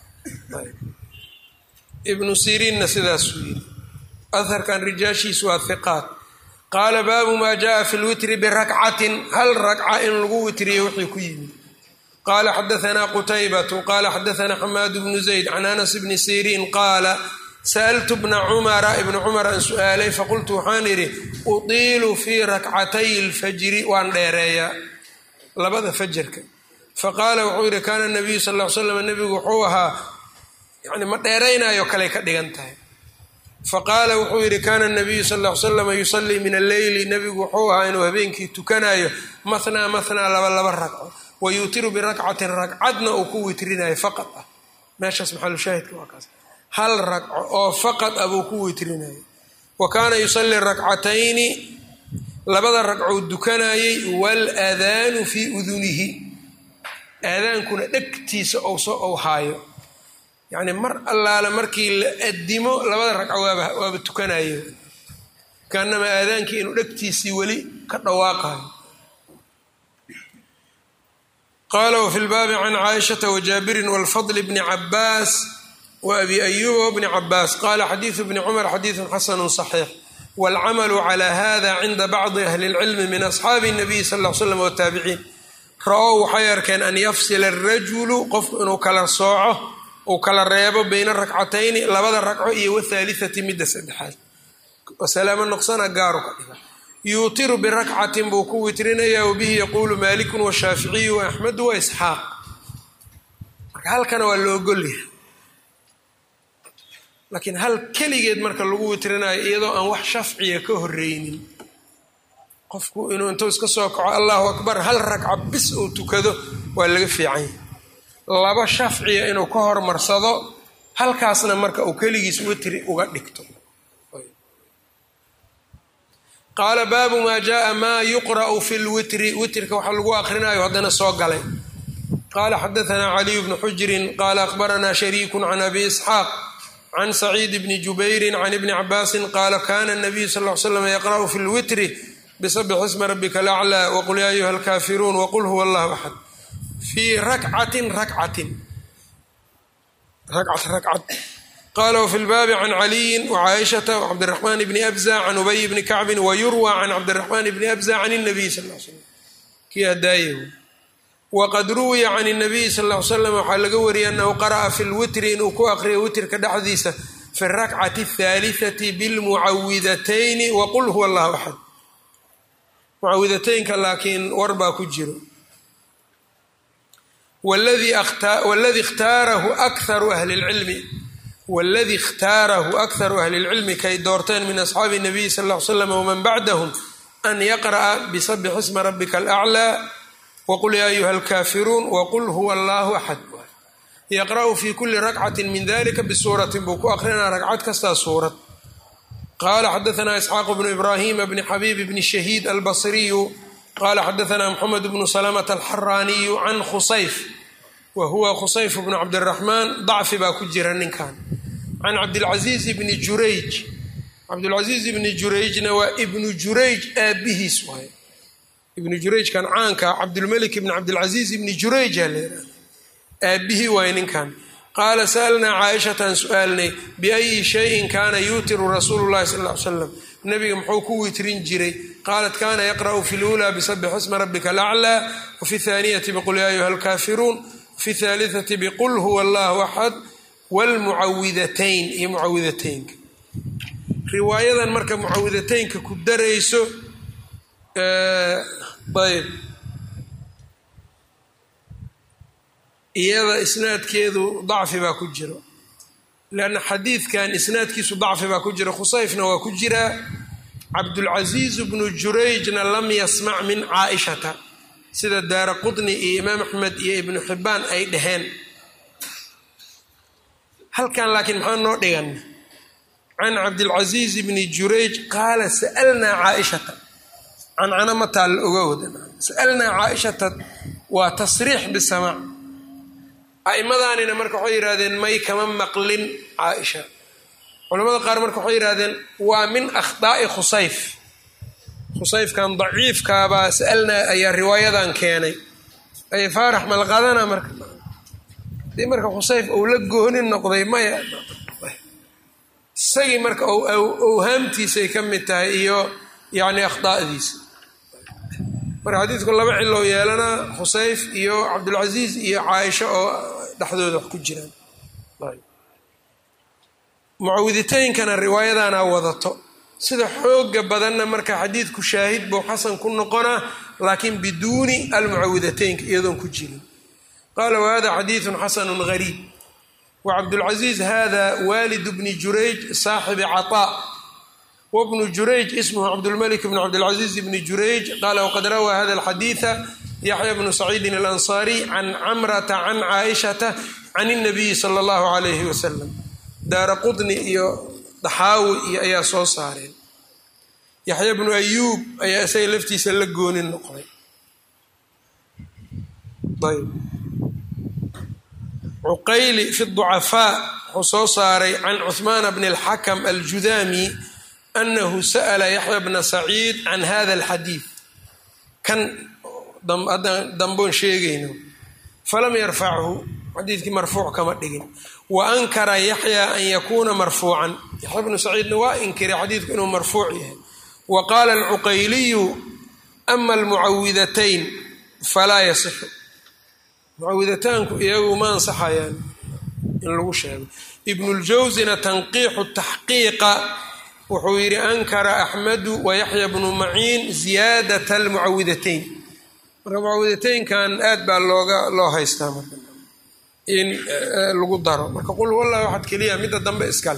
ibnu siriinna sidaasuu yiri aharkan rijaashiisu waa hiqaat qaala baabu maa jaءa fi lwitri birakcatin hal rakca in lagu witriyo wixii ku yimid qaala xadaanaa qutaybatu qaala xadaanaa xamaad bnu zayd can anas bni siriin qaala sa'altu bna cumara ibna cumar aan su'aalay faqultu waxaan idhi utiilu fii rakcatay lfajri waan dheereeyaa labada fajarka faqaala wuxuu yidhi kaana nabiyu sal l slam nebigu wuxuu ahaa yani ma dheeraynayo kaley ka dhigan tahay faqaala wuxuu yidhi kaana nabiyu sal l slam yusalii min alleyli nebigu wuxuu ahaa inuu habeenkii tukanayo mathnaa mathnaa laba laba ragco wa yuutiru birakcatin ragcadna uu ku witrinayo faqad ah meeshaas maxalushaahidka waa kaas hal ragco oo faqad ah buu ku witrinayo wa kaana yusalii rakcatayni labada ragcou dukanayey waalaadaanu fii udunihi aadaankuna dhegtiisa ou haayo yacni mar allaale markii la adimo labada ragco waaba waaba tukanayo kaanama aadaankii inuu dhegtiisii weli ka dhawaaqayo qaala wafi lbaabi can caaishata wajaabirin walfadl bni cabaas wa abi ayuba wbni cabaas qaala xadiidu bni cumar xadiidun xasanu صaxiix wاlcamalu clى hada cinda bacdi ahli اlcilmi min asxaabi الnabiy sal ll slam wtaabiciin ra-ow waxay arkeen an yafsila الrajulu qofku inuu kala sooco uu kala reebo bayna rakcatayni labada ragco iyo wthaaliثati midda saddexaad salaamo noqsana gaaru ka dhiga yuutiru birakcatin buu ku witrinaya wabihi yaquulu maaliku washaaficiyu waaxmedu waisxaaq marka halkana waa loogolyahay laakiin hal keligeed marka lagu witrinayo iyadoo aan wax shafciya ka horeynin qofku inuu intuu iska soo kaco allahu akbar hal ragca bis uu tukado waa laga fiicanya laba shafciya inuu ka hormarsado halkaasna marka uu keligiis witri uga dhigto qaala baabu maa jaaa maa yuqra'u fi lwitri witrka waxaa lagu aqrinayo haddana soo galay qaala xadaanaa caliyu bnu xujirin qaala akhbaranaa shariiku can abi isxaaq can saciid bni jubayrin can ibni cabaasin qaala kana nabiyu sal l slam yaqra'u fi lwitri bisabix isma rabika alaclaa waqul yaa ayuha alkaafiruun waqul huwa allahu axad fii rakcatin rakcatin rakcat rakcad qala wfi lbaabi can caliyin wcaaishata wcabdiraxmaan bni abza can ubay bni kacbin wayurwa can cabdiraxmaan bni abza can nabiy sal l slam kii hadaaye waqad ruwiya can nabiyi sal l slam waxaa laga wariyay anahu qara'a fi lwitri inuu ku aqriyo witrka dhexdiisa fi rakcati athaalithati bilmucawidatayni waqul huwa allahu axad mucawidateynka laakiin war baa ku jiro wladi khtaarahu akharu ahli lcilmi wاladi اkhtaarahu akharu ahli اlcilmi kay doorteen min asxaabi الnabiyi sal ll ly slam wman bacdahm an yaqra'a bisabix isma rabika alأclى waqul ya ayuha alkaafiruun waqul huwa allahu axad yaqra'u fi kuli rakcati min dalika bisuuratin buu ku aqrinaa ragcad kastaa suurad qala xadaثna isxaaq bnu ibrahima bni xabib bni shahiid albasriyu qala xadaثna mxamed bnu slmة alxaraaniyu can khusayf wa huwa khusayf bnu cabdiraxmaan dacfi baa ku jira ninkan can cabdilcaziiz bni jurayj cabdilcaziiz ibni jurayjna waa ibnu jurayj aabihiis waay ibnu jurayjkan caanka cabdulmelik ibni cabdilcaziiz ibni jurayja leeraa aabihii waay ninkan qaala sa'alnaa caaishatan su-aalnay biayi shayin kaana yuutiru rasuulu llahi sal ly slam nabiga muxuu ku witrin jiray qaalat kana yaqra'u fi lula bisabix isma rabika alaclى wafi thaaniyati biqul ya ayuha alkaafiruun fi thaalitati biqul huwa allahu axad wlmucawidatayn iyo mucawidateynka riwaayadan marka mucawidateynka ku darayso ayb iyada isnaadkeedu dacfi baa ku jiro leanna xadiidkan isnaadkiisu dacfi baa ku jira khusayfna waa ku jiraa cabdulcasiiz bnu jurayjna lam yasmac min caaishata sida daara qutni iyo imaam axmed iyo ibnu xibbaan ay dhaheen halkan laakiin maxaa noo dhigan can cabdilcasiiz bni jurayj qaala sa'alnaa caaishata cancana ma taalla oga wada sa'alnaa caaishata waa tasriix bisamaac a'imadaanina marka waxay yidhahdeen may kama maqlin caaisha culamada qaar marka waxay yidhahdeen waa min akhdaa'i khusayf khusayfkan daciifkaabaa sa'alnaa ayaa riwaayadan keenay ay faarax malqadana marka dii marka khusayf uu la gooni noqday maya isagii marka owhaamtiisay ka mid tahay iyo yacni akhdaa'diisa marka xadiidku laba cilou yeelanaa khusayf iyo cabdulcasiis iyo caaisha oo dhexdooda wax ku jiraan mucawiditeynkana riwaayadana wadato sida xooga badanna marka xadiidku shaahid buu xasan ku noqonaa laakiin biduuni almucawidateynka iyadoon ku jirin qaala wahada xadiidun xasanun gariib wcabdulcaziiz hada waalid bni jurayj saaxibi caطaa wbnu jurayj ismhu cabdulmalik bn cabdilcaziiz bni jurayj qaala wqad rawaa hada alxadiida yaxya bnu saciidin alansaariy can camrata can caaishata can اnabiyi sala اllahu alayhi wasalam daara qudni iyo daxaawi iyo ayaa soo saareen yaxya bnu ayuub ayaa isaga laftiisa la goonin noqday ayb cuqayli fi ducafaa wuxuu soo saaray can cuhmaana bni alxakam aljudaami anahu sa'la yaxya bna saciid can hada alxadiid kan damboon sheegayno falam yarfachu xadiidkii marfuuc kama dhigin wa ankara yaxya an yakuuna marfuucan yaxya bnu saciidna waa inkiray xadiidku inuu marfuuc yahay wa qaala alcuqayliyu ama almucawidatayn falaa yasixu mucawidataanku iyagu ma ansaxayaan in lagu sheego ibnuljawsina tanqiixu taxqiiqa wuxuu yidhi ankara axmedu wa yaxya bnu maciin ziyaadat almucawidatayn marka mucawidataynkan aad baa looga loo haystaa marka in lagu daro marka qul wallah waxaad keliya midda dambe iskale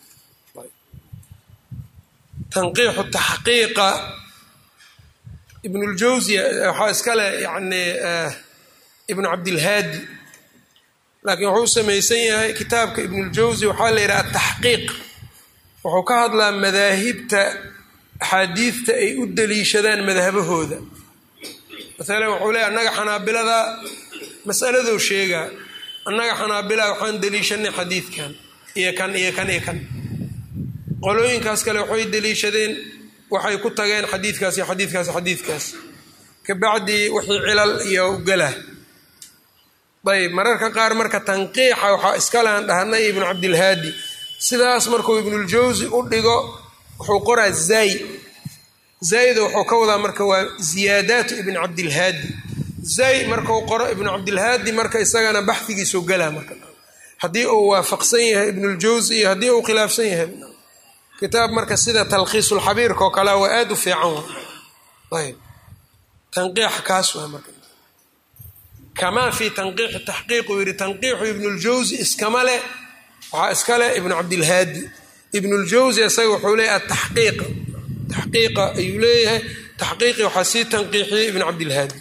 tanqiixu taxqiiqa ibnuljawsi waxaa iskale yani ibnu cabdilhaadi laakiin wuxuu samaysan yahay kitaabka ibnuljawsi waxaa la yidhaha ataxqiiq wuxuu ka hadlaa madaahibta axaadiidta ay u daliishadaan madhabahooda maalan wuxuu leeya annaga xanaabilada masaladou sheegaa annaga xanaabila waxaan daliishanay xadiidkan iyo kan iyo kan iyo kan qolooyinkaas kale waxay daliishadeen waxay ku tageen xadiidkaas iyo xadiidkaas xadiidkaas kabacdi wixii cilal iyo gala ayb mararka qaar marka tanqiixa waxaa iskalean dhahnay ibnu cabdilhaadi sidaas markuu ibnuljawsi u dhigo wuxuu qoraa zay zayda wuxuu ka wadaa marka waa ziyaadaatu ibn cabdilhaadi zay markuu qoro ibnu cabdilhaadi marka isagana baxdigiisu galaa marka haddii uu waafaqsan yahay ibnuljawsi iyo haddii uu khilaafsan yahay kitaab marka sida talkhiisulxabiirka oo kale waa aada u fiican ayb tanqiixa kaas waa marka kamaa fi tanqiixi taxqiiq uu yidhi tanqiixu ibnuljawsi iskama leh waxaa iska leh ibnu cabdilhaadi ibnuljawsi isaga wuxuu leeyahay ataxqiiq taxqiiqa ayuu leeyahay taxqiiqi waxaa sii tanqiixiyey ibnu cabdilhaadi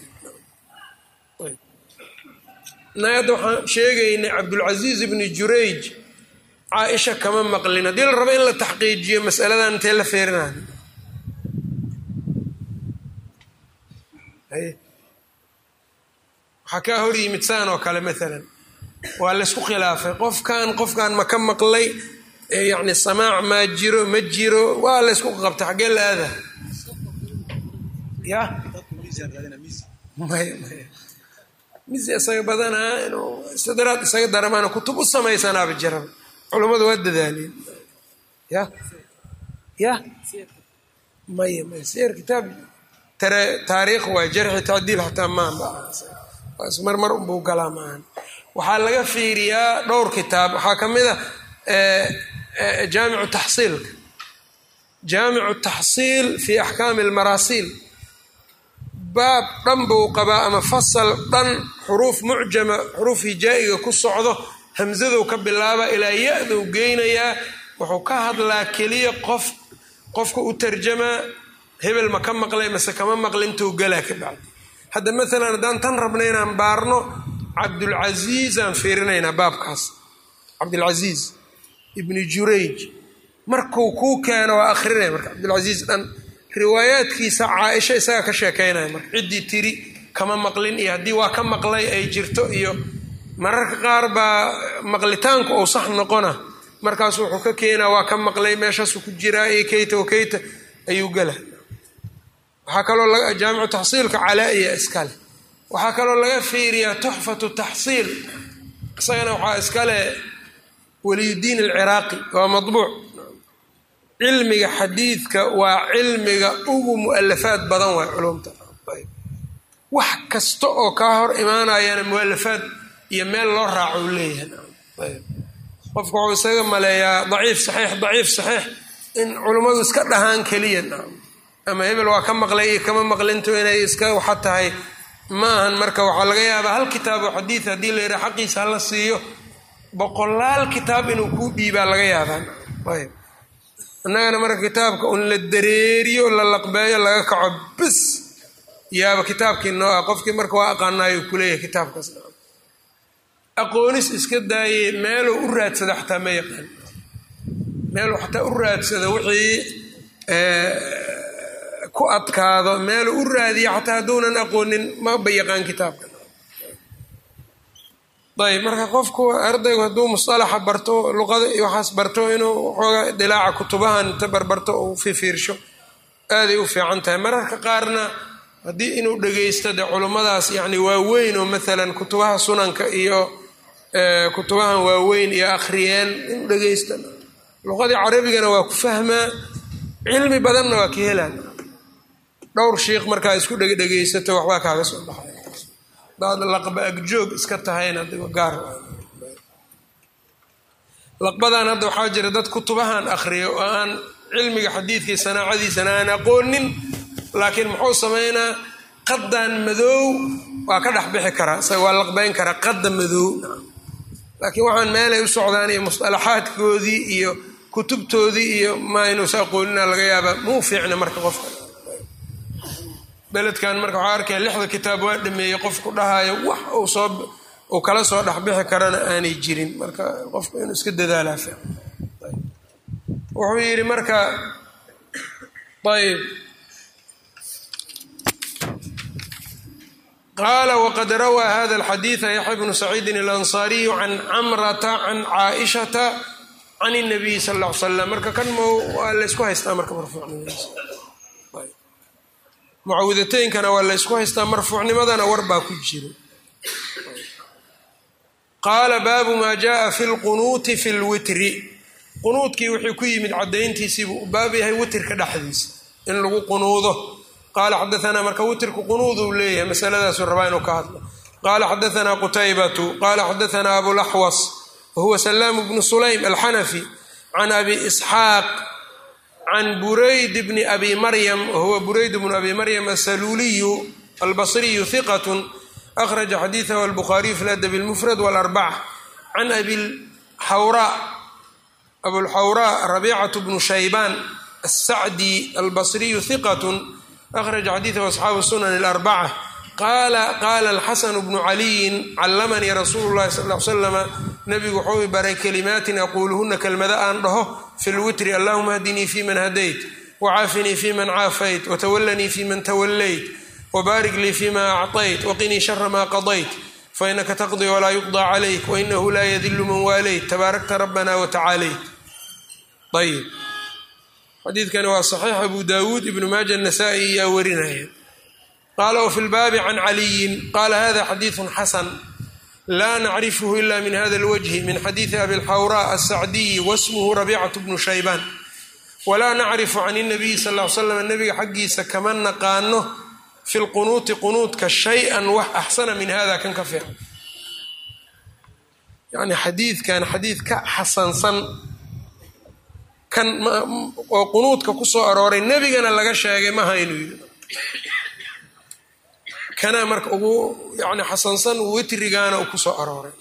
nayadda waxaan sheegaynay cabdulcasiiz ibni jurayj caaisha kama maqlin haddii la rabo in la taxqiijiyo masaladan intee la feerinaan waxaa kaa hor yimid saan oo kale maalan waa laysku khilaafay qofkan qofkan ma ka maqlay yacni samaac maa jiro ma jiro waa laysku qabtay xaggee la aada ya maya maya misi isaga badanaa inuu istidraad isaga daramaana kutub u samaysanaaba jiraba culummadu waa dadaaleen ya ya maya maya siyar kitaab tare taariikh waa jarxi tacdiil xataa maanba marmar unbuu galaa maahan waxaa laga fiiriyaa dhowr kitaab waxaa ka mid a jaamicu taxsiilka jaamicu taxsiil fi axkaami almaraasiil baab dhan buu qabaa ama fasal dhan xuruuf mucjama xuruuf hijaa'iga ku socdo hamsadou ka bilaaba ilaa ya-dou geynayaa wuxuu ka hadlaa keliya qof qofka u tarjamaa hebel ma ka maqlay mase kama maqlintou galaa ka bacdi hadda maalan haddaan tan rabna inaan baarno cabdulcasiis aan fiirinaynaa baabkaas cabdulcasiis ibni jurayj markuu kuu keeno waa akhrinaya marka cabdulcasiis dhan riwaayaadkiisa caaisha isagaa ka sheekeynaya marka ciddii tiri kama maqlin iyo haddii waa ka maqlay ay jirto iyo mararka qaar baa maqlitaanku ou sax noqona markaas wuxuu ka keenaa waa ka maqlay meeshaasuu ku jiraa iyo keyta o keyta ayuu gala waxaa kaloo jaamicu taxsiilka calaa-iya iskale waxaa kaloo laga fiiriyaa tuxfatu taxsiil isagana waxaa iskale waliyudiin alciraaqi waa madbuuc cilmiga xadiidka waa cilmiga ugu mualafaad badan waay culumta wax kasta oo kaa hor imaanayana mualafaad iyo meel loo raaco u leeyahay qofka wuxuu isaga maleeyaa daciif saxiix daciif saxiix in culummadu iska dhahaan keliya ama hebel waa ka maqlay iyo kama maqlinto inay iska waxa tahay ma ahan marka waxaa laga yaabaa hal kitaabo xadiid haddii la yidhaha xaqiisa hala siiyo boqolaal kitaab inuu kuu dhiibaa laga yaabaan ayb innagana marka kitaabka un la dareeriyo la laqbeeyo laga kaco bis yaaba kitaabkii noo ah qofkii marka waa aqaanaayo kuleeyahay kitaabkaas aqoonis iska daayey meeluu u raadsada xataa ma yaqaan meeluu xataa u raadsado wixii ku adkaado meeluu u raadiya xataa hadduunan aqoonin maba yaqaan kitaabka ayb marka qofku ardaygu hadduu musalaxa barto luqada iyo waxaas barto inuu waxoogaa dilaaca kutubahan inta barbarto uu fifiirsho aaday u fiican tahay mararka qaarna haddii inuu dhegeysto dee culummadaas yacni waaweyn oo maalan kutubaha sunanka iyo kutubahan waaweyn iyo akhriyeen inuu dhegeysto luqadii carabigana waa ku fahmaa cilmi badanna waa ka helaan dhowr shiikh markaa isku dhegdhegeysato waxbaa kaaga soo baxay daad laqba agjoog iska tahayna adigo gaar laqbadan hadda waxaa jira dad kutubahan akhriyo oo aan cilmiga xadiidkii sanaacadiisana aan aqoonin laakiin muxuu sameynaa qadan madoow waa ka dhex bixi karaa isaga waa laqbeyn karaa qadda madoow laakiin waxaan meelay u socdaan iyo musalaxaadkoodii iyo kutubtoodii iyo ma inuusa aqoonina laga yaabaa muu fiicna marka qofka beledkan marka waxaa arkaya lixda kitaab waa dhameeyey qofku dhahayo wax uu soo uu kala soo dhexbixi karana aanay jirin marka qofku inuu iska dadaalaa fiican wuxuu yidhi marka ayb qaala waqad rawaa hada alxadiida yaxya bnu saciidin alansaariyu can camrata can caaishata can اnabiy sal ll ly slam marka kan mo waa laysku haystaa marka marfuucnimadiisa mucawidateynkana waa laysku haystaa marfuucnimadana war baa ku jira qaala baabu maa jaءa fi lqunuuti fi lwitri qunuudkii wuxuu ku yimid cadayntiisiibuu u baab yahay witrka dhexdiisa in lagu qunuudo qaala xadaanaa marka witrku qunuuduu leeyahay masaladaasuu rabaa inuu ka hadlo qaala xadaanaa qutaybatu qaala xadaanaa abulaxwas wahuwa salaamu bnu sulaym alxanafi can abi isxaaq can burayd bni abi maryam wahuwa burayd bnu abi maryam asaluuliyu albasriyu hiqat akhraja xadiidahu albukhaariyu fi ladab lmufrad walarbaca can abilxawra abulxawraa rabiicatu bnu shaybaan asacdi albasriyu hiqat akhraja xadiidahu asxaabu sunan alarbaca qaala qaala alxasanu bnu caliyin callamanii rasuulu llahi sal l slama nabigu wuxuu i baray kalimaatin aquuluhuna kelmada aan dhaho fi lwitri allahuma hdinii fi man hadayt wacaafinii fi man caafayt watawallanii fi man tawallayt wbaarik lii fima acطayt waqinii shara ma qadayt fainaka taqdii walaa yuqضى calayk wainahu laa yadilu man waalayt tabaarakta rabbana watacaalayt ayb xadiidkani waa saxiix abu dawuud ibnu maaja nasaa-i ayaa warinaya qaala wfi lbaabi can caliyin qaala hada xadiidu xasan laa nacrifhu ila min hada اlwجhi min xadiidi abi lxawraa asacdiyi wasmuhu rabiicaة bnu shaybaan walaa nacrifu can الnabiyi sal ly slam nabiga xaggiisa kama naqaano fi lqunuuti qunuudka shay-an wax axsana min hada kan ka fiican yani xadiidkan xadiid ka xasansan kan oo qunuudka ku soo arooray nebigana laga sheegay maha inuu yidhi kanaa marka ugu yani xasansan witrigaana uu ku soo arooray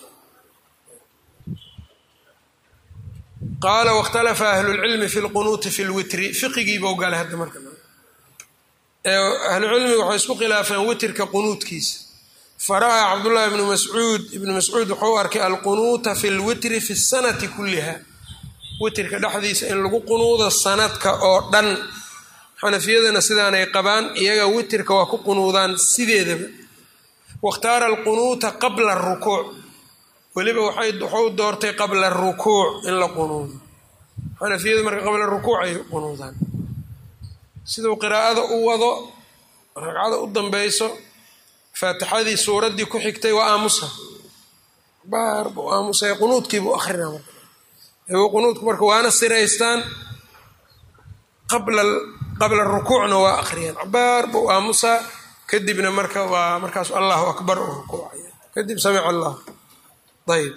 qaala wاkhtalafa ahlulcilmi fi lqunuuti fi lwitri fiqigiibau galay hadda marka ahlucilmiga waxay isku khilaafeen witrka qunuudkiisa fara'aa cabdullahi ibnu mascuud ibnu mascuud wuxuu arkay alqunuuta fi lwitri fi sanati kulliha witrka dhexdiisa in lagu qunuudo sanadka oo dhan xanafiyadana sidaanay qabaan iyaga witrka waa ku qunuudaan sideedaba wakhtaara alqunuuta qabla arukuuc weliba waxuu doortay qabla arukuuc in la qunuudo xanafiyadu marka qabla rukuuc ay qunuudaan siduu qiraa'ada u wado ragcada u dambayso faatixadii suuraddii ku xigtay waa aamusa baar buu aamusay qunuudkiibuu akhrina marka qunuudku marka waana siraystaan qabla qabla rukuucna waa akhriyaan cabaar buu aamusaa kadibna marka waa markaas allahu akbar u rukuucaya kadib samic allah ayb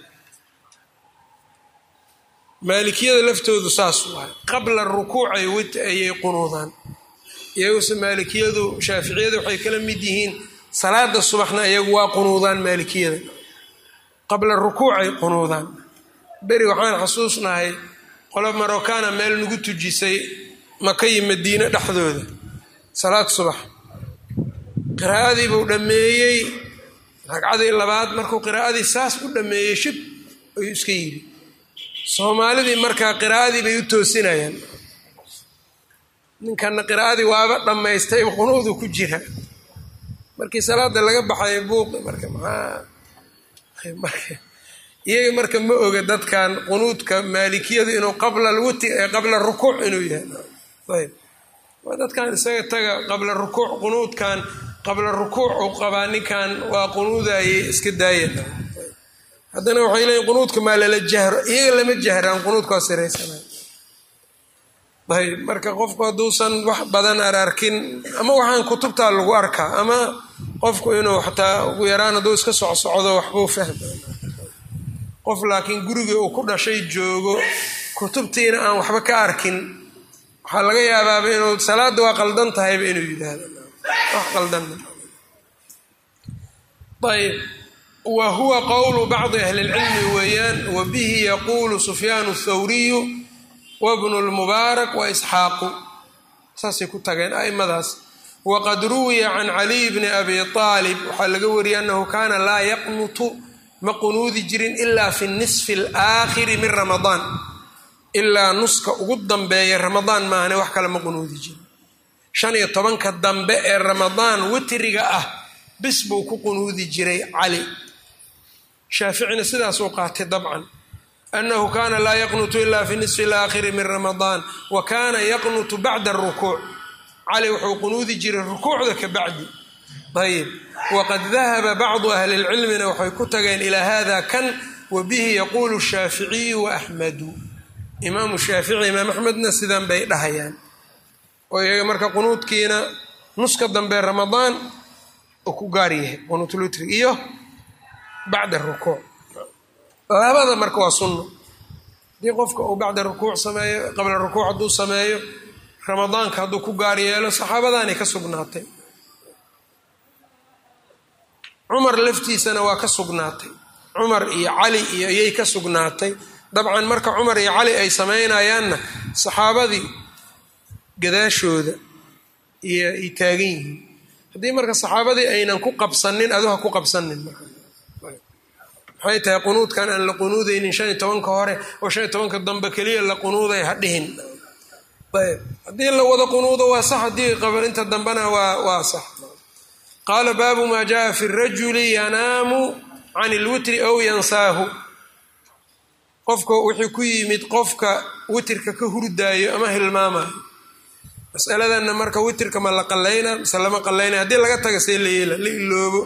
maalikiyada laftoodu saas waay qabla rukuucay ayay qunuudaan iyaguse maalikiyadu shaaficiyada waxay kala mid yihiin salaada subaxna iyagu waa qunuudaan maalikiyada qabla rukuucay qunuudaan beri waxaan xasuusnahay qolo marokana meel nagu tujisay maka iyo madiine dhexdooda salaad subax qiraa'adii buu dhammeeyey ragcadii labaad markuu qiraa'adii saas u dhammeeyey shib ayuu iska yidhi soomaalidii markaa qiraa'adii bay u toosinayaan ninkana qiraa'adii waaba dhammaystay qunuudu ku jira markii salaada laga baxay buuqi marka maxaa iyaga marka ma oga dadkan qunuudka maalikiyadu inuu qabla alwiti qabla rukuuc inuu yahay ayb waa dadkan isaga taga qabla rukuuc qunuudkan qabla rukuuc uu qabaa ninkan waa qunuudayay iska daaya haddana waxay leeyiin qunuudka maa lala jahro iyaga lama jahraan qunuudkaa siraysana ayb marka qofku hadduusan wax badan ararkin ama waxaan kutubtaa lagu arkaa ama qofku inuu xataa ugu yaraan hadduu iska socsocdo waxbuu fahma qof laakiin gurigii uu ku dhashay joogo kutubtiina aan waxba ka arkin waxaa laga yaabaaba inuu salaadda waa qaldan tahayba inuu yidhaahdo wax qaldan ayb wa huwa qowlu bacdi ahli lcilmi weeyaan wa bihi yaquulu sufyaanu thawriyu wabnu lmubaarak wa isxaaqu saasay ku tageen aimadaas waqad ruwiya can caliy bni abi aalib waxaa laga wariyay annahu kaana laa yaqnutu ma qunuudi jirin ilaa fi nisfi alaakhiri min ramadaan ilaa nuska ugu dambeeya ramadaan maahane wax kale ma qunuudi jirin shan iyo tobanka dambe ee ramadaan witriga ah bis buu ku qunuudi jiray cali shaaficina sidaasuu qaatay dabcan anahu kana laa yaqnutu ila fi nisfi alaakhiri min ramadaan wa kana yaqnutu bacda arukuuc cali wuxuu qunuudi jiray rukuucda ka bacdi ayb waqad dahaba bacdu ahli lcilmina waxay ku tageen ilaa hada kan wa bihi yaquulu shaaficiyu wa axmedu imaamu shaafici imaam axmedna sidan bay dhahayaan oo iyaga marka qunuudkiina nuska dambe ramadaan uu ku gaar yahay qunuutlutri iyo bacda rukuuc labada marka waa sunno haddii qofka uu bacda rukuuc sameeyo qabla rukuuc hadduu sameeyo ramadaanka hadduu ku gaar yeelo saxaabadaanay ka sugnaatay cumar laftiisana waa ka sugnaatay cumar iyo cali iyo iyay ka sugnaatay dabcan marka cumar iyo cali ay samaynayaanna saxaabadii gadaashooda iyo ay taagan yihiin haddii marka saxaabadii aynan ku qabsanin adu ha ku qabsanin marka maxay tahay qunuudkan aan la qunuudaynin shan iyo tobanka hore oo shan iyo tobanka dambe keliya la qunuuday ha dhihin ayb haddii la wada qunuudo waa sax haddii qabar inta dambena waa waa sax qaala baabu maa jaa fi rajuli yanaamu can ilwitri aw yansaahu qofka wuxuu ku yimid qofka witirka ka hurdaayo ama hilmaamayo masaladanna marka witirka ma la qalayna mise lama qalayna haddii laga taga see la yeela la iloobo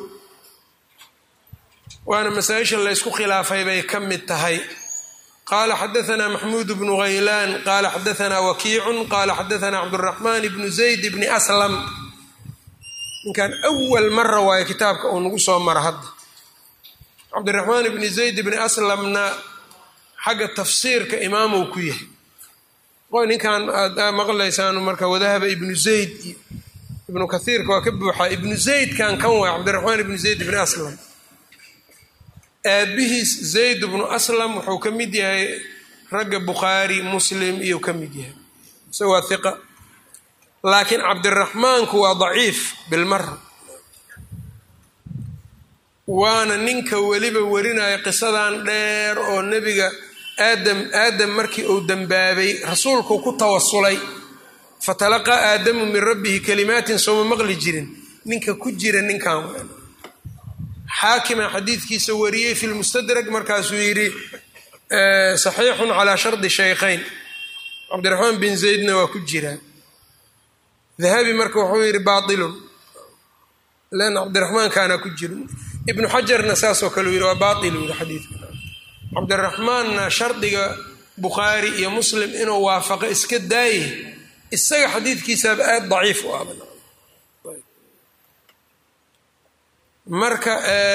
waana masaa-isha laysku khilaafay bay ka mid tahay qaala xadaanaa maxmuud bnu haylaan qaala xadaanaa wakiicun qaala xadaanaa cabduraxmaan bnu zayd bni aslam ninkan awal mara waayo kitaabka uu nagu soo mara hadda cabdiraxmaan bni zayd bni aslamna xagga tafsiirka imaamuu ku yahay qoy ninkan aad maqlaysaan marka wadahaba ibnu zayd iyo ibnu kaiirka waa ka buuxaa ibnu zaydkan kan waay cabdiraxmaan ibnu zayd bni aslam aabihiis zayd bnu aslam wuxuu ka mid yahay ragga bukhaari muslim iyuu ka mid yahay ise waa hiqa laakiin cabdiraxmaanku waa daciif bilmara waana ninka weliba warinaya qisadan dheer oo nebiga aadam aadam markii uu dembaabay rasuulku ku tawasulay fatalaqaa aadamu min rabbihi kalimaatin sooma maqli jirin ninka ku jira ninkan xaakima xadiidkiisa wariyey fi lmustadrag markaasuu yidhi saxiixun calaa shardi shaykhayn cabdiraxmaan bin zaydna waa ku jiraa dahabi marka wuxuu yidhi baailun lan cabdiraxmaankaana ku jiro ibnu xajarna saasoo kale u yidhi waa baail u yidhi xadiidka cabdiraxmaanna shardiga bukhaari iyo muslim inuu waafaqo iska daaye isaga xadiidkiisaaba aada daciif u aba marka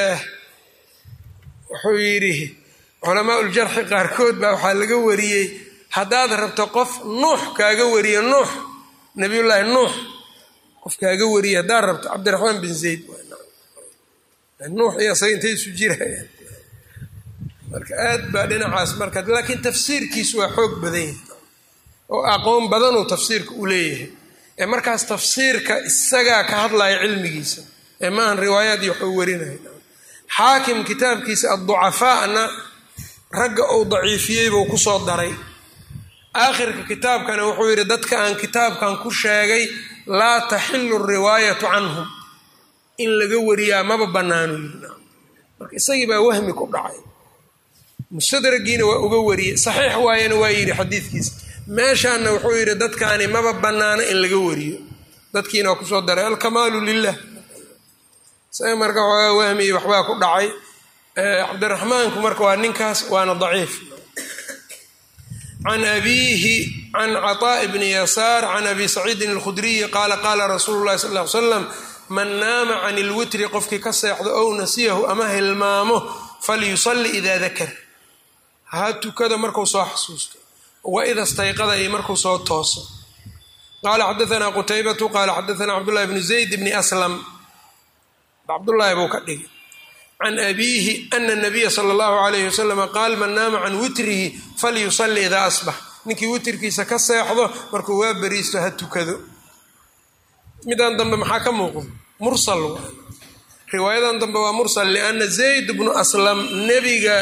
wuxuu yidhi culamaa uljarxi qaarkood baa waxaa laga wariyey haddaad rabto qof nuux kaaga wariye nuux nabiyullaahi nuux qof kaaga wariye haddaad rabto cabdiraxmaan bin zayd nuux iyo asaga intay isu jirayaan marka aad baa dhinacaas marka laakiin tafsiirkiisu waa xoog badan yahay oo aqoon badanuu tafsiirka u leeyahay ee markaas tafsiirka isagaa ka hadlaya cilmigiisa ee maahan riwaayaad iyo waxuu warinaya xaakim kitaabkiisa adducafaana ragga uu daciifiyey buu kusoo daray aakhirka kitaabkana wuxuu yidhi dadka aan kitaabkan ku sheegay laa taxilu riwaayatu canhum in laga wariyaa maba bannaano yiri marka isagii baa wahmi ku dhacay mustadragiina waa uga wariyey saxiix waayana waa yidhi xadiidkiisa meeshaana wuxuu yidhi dadkaani maba bannaano in laga wariyo dadkiina waa kusoo daray alkamaalu lilah isaga marka waxoogaa wahmi waxbaa ku dhacay cabdiraxmaanku marka waa ninkaas waana daciif can abiihi can caطaaءi bni yasaar can abi saciidin اlkhudriyi qaala qaala rasuulu llahi sal ly slam man naama can ilwitri qofkii ka seexdo ow nasiyahu ama hilmaamo falyusalli ida dakar ha tukado marku soo xasuusto waida stayqada iyo markuu soo tooso qaala xadaana qutaybatu qaala xadaana cabdullahi bni zayd bni aslam cabdullaahi buu ka dhigay can abiihi ana nabiya sala allahu alayhi wasalama qaal man naama can witrihi falyusalli idaa asbax ninkii witrkiisa ka seexdo markuu waa beriisto ha tukado midaan dambe maxaa ka muuqdo mursal riwaayadan dambe waa mursal lianna zayd bnu aslam nebiga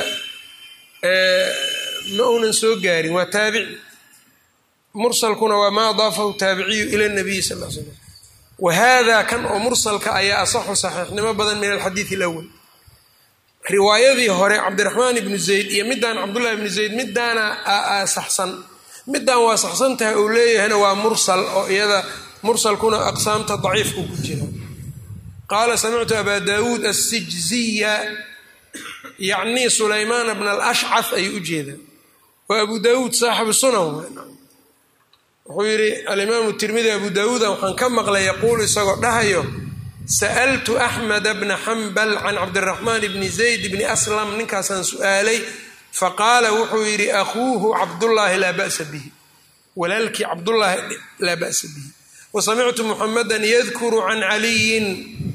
ma uunan soo gaarin waa taabici mursalkuna waa maa adaafahu taabiciyu ila nabiyi sal l slam wa hada kan oo mursalka ayaa asaxu saxiixnimo badan min alxadiid alawal riwaayadii hore cabdiraxmaan ibnu zayd iyo midaan cabdullahi ibnu zayd midaana saxsan midaan waa saxsan tahay uu leeyahayna waa mursal oo iyada mursalkuna aqsaamta daciifku ku jira qaala samictu abaa daawuud assijziya yacnii sulaymaana bna alashcaf ayuu u jeedaa waa abu daawuud saaxibu sunan wuxuu yidhi alimaamu tirmidi abu daawuuda waxaan ka maqlay yaquulu isagoo dhahayo sa'altu axmeda bna xambal can cabdiraxmaan bni zayd bni aslam ninkaasaan su'aalay faqaala wuxuu yidhi akhuuhu cabdullaahi laa ba'sa bihi walaalkii cabdullaahi laa ba'sa bihi wa samictu muxamedan yadkuru can caliyin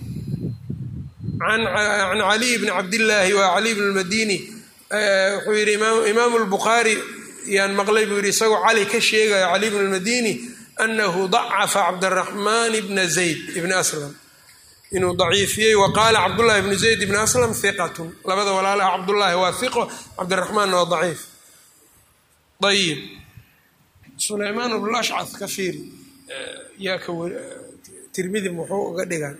can caliy bni cabdillaahi waa caliy bn lmadini wuxuu yidhi imaamu lbukhaari yaan maqlay buu yidhi isagoo cali ka sheegaya caliy bn lmadini anahu dacafa cabdiraxmaan bna zayd ibni aslam inuu daciifiyey wa qaala cabdullahi bnu zayd ibni aslam hiqatun labada walaalaha cabdullaahi waa hiqo cabdiraxmaanna waa daciif ayib sulaymaan bnulashcad ka fiiri yaa ka tirmidi muxuu uga dhigan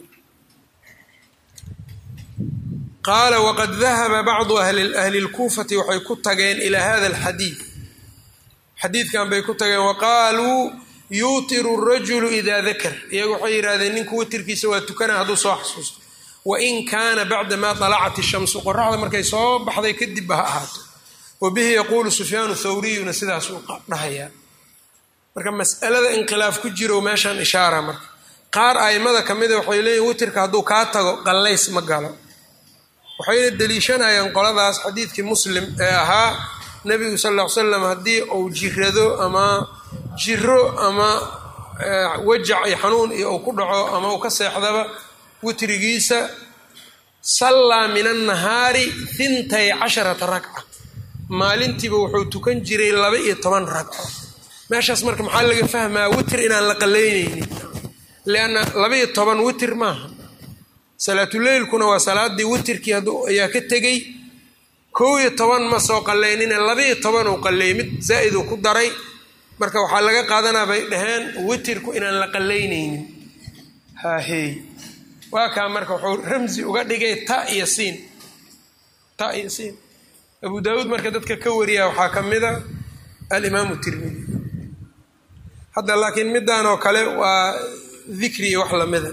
qaala waqad dahaba bacdu ahli lkuufati waxay ku tageen ilaa hada alxadiid xadiidkan bay ku tageen waqaaluu yuutiru rajulu idaa dakar iyagu waxay yidhahdeen ninku witirkiisa waa tukana hadduu soo xasuusto wain kaana bacda maa dalacat ishamsu qoraxda markay soo baxday kadibba ha ahaato wa bihi yaquulu sufyaanu thawriyuna sidaasuu dhahayaa marka mas'alada inqilaaf ku jiro meeshaan ishaara marka qaar a'immada ka mida waxay leeyihin witirka hadduu kaa tago qallays ma galo waxayna deliishanayaan qoladaas xadiidkii muslim ee ahaa nebigu sal ll ly slam haddii uu jirado ama jiro ama wajac iyo xanuun iyo uu ku dhaco ama uu ka seexdaba witrigiisa sallaa min annahaari hintay casharata ragca maalintiiba wuxuu tukan jiray laba iyo toban ragco meeshaas marka maxaa laga fahmaa witr inaan la qalaynaynin lianna laba iyo toban witr maaha salaatuleylkuna waa salaadii witirkii ayaa ka tegey kow iyo toban ma soo qalaynine labaiyo toban uu qaleeyey mid zaa'id uu ku daray marka waxaa laga qaadanaa bay dhaheen witirku inaan la qalaynaynin haahey waa kaa marka wuxuu ramsi uga dhigay ta iyo siin ta iyo siin abu daawuud marka dadka ka wariya waxaa ka mida alimaamu tirmidi hadda laakiin midaan oo kale waa dikri iyo wax lamida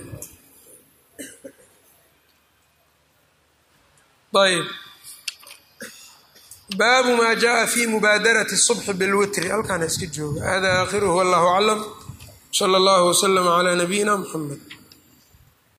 ayb baabu maa jaءa fi mubaadarati الصubxi bاlwitri halkaana iska jooga hada aakhiruhu wallahu aclam slى اllah wslm عlى nabiyina mxamed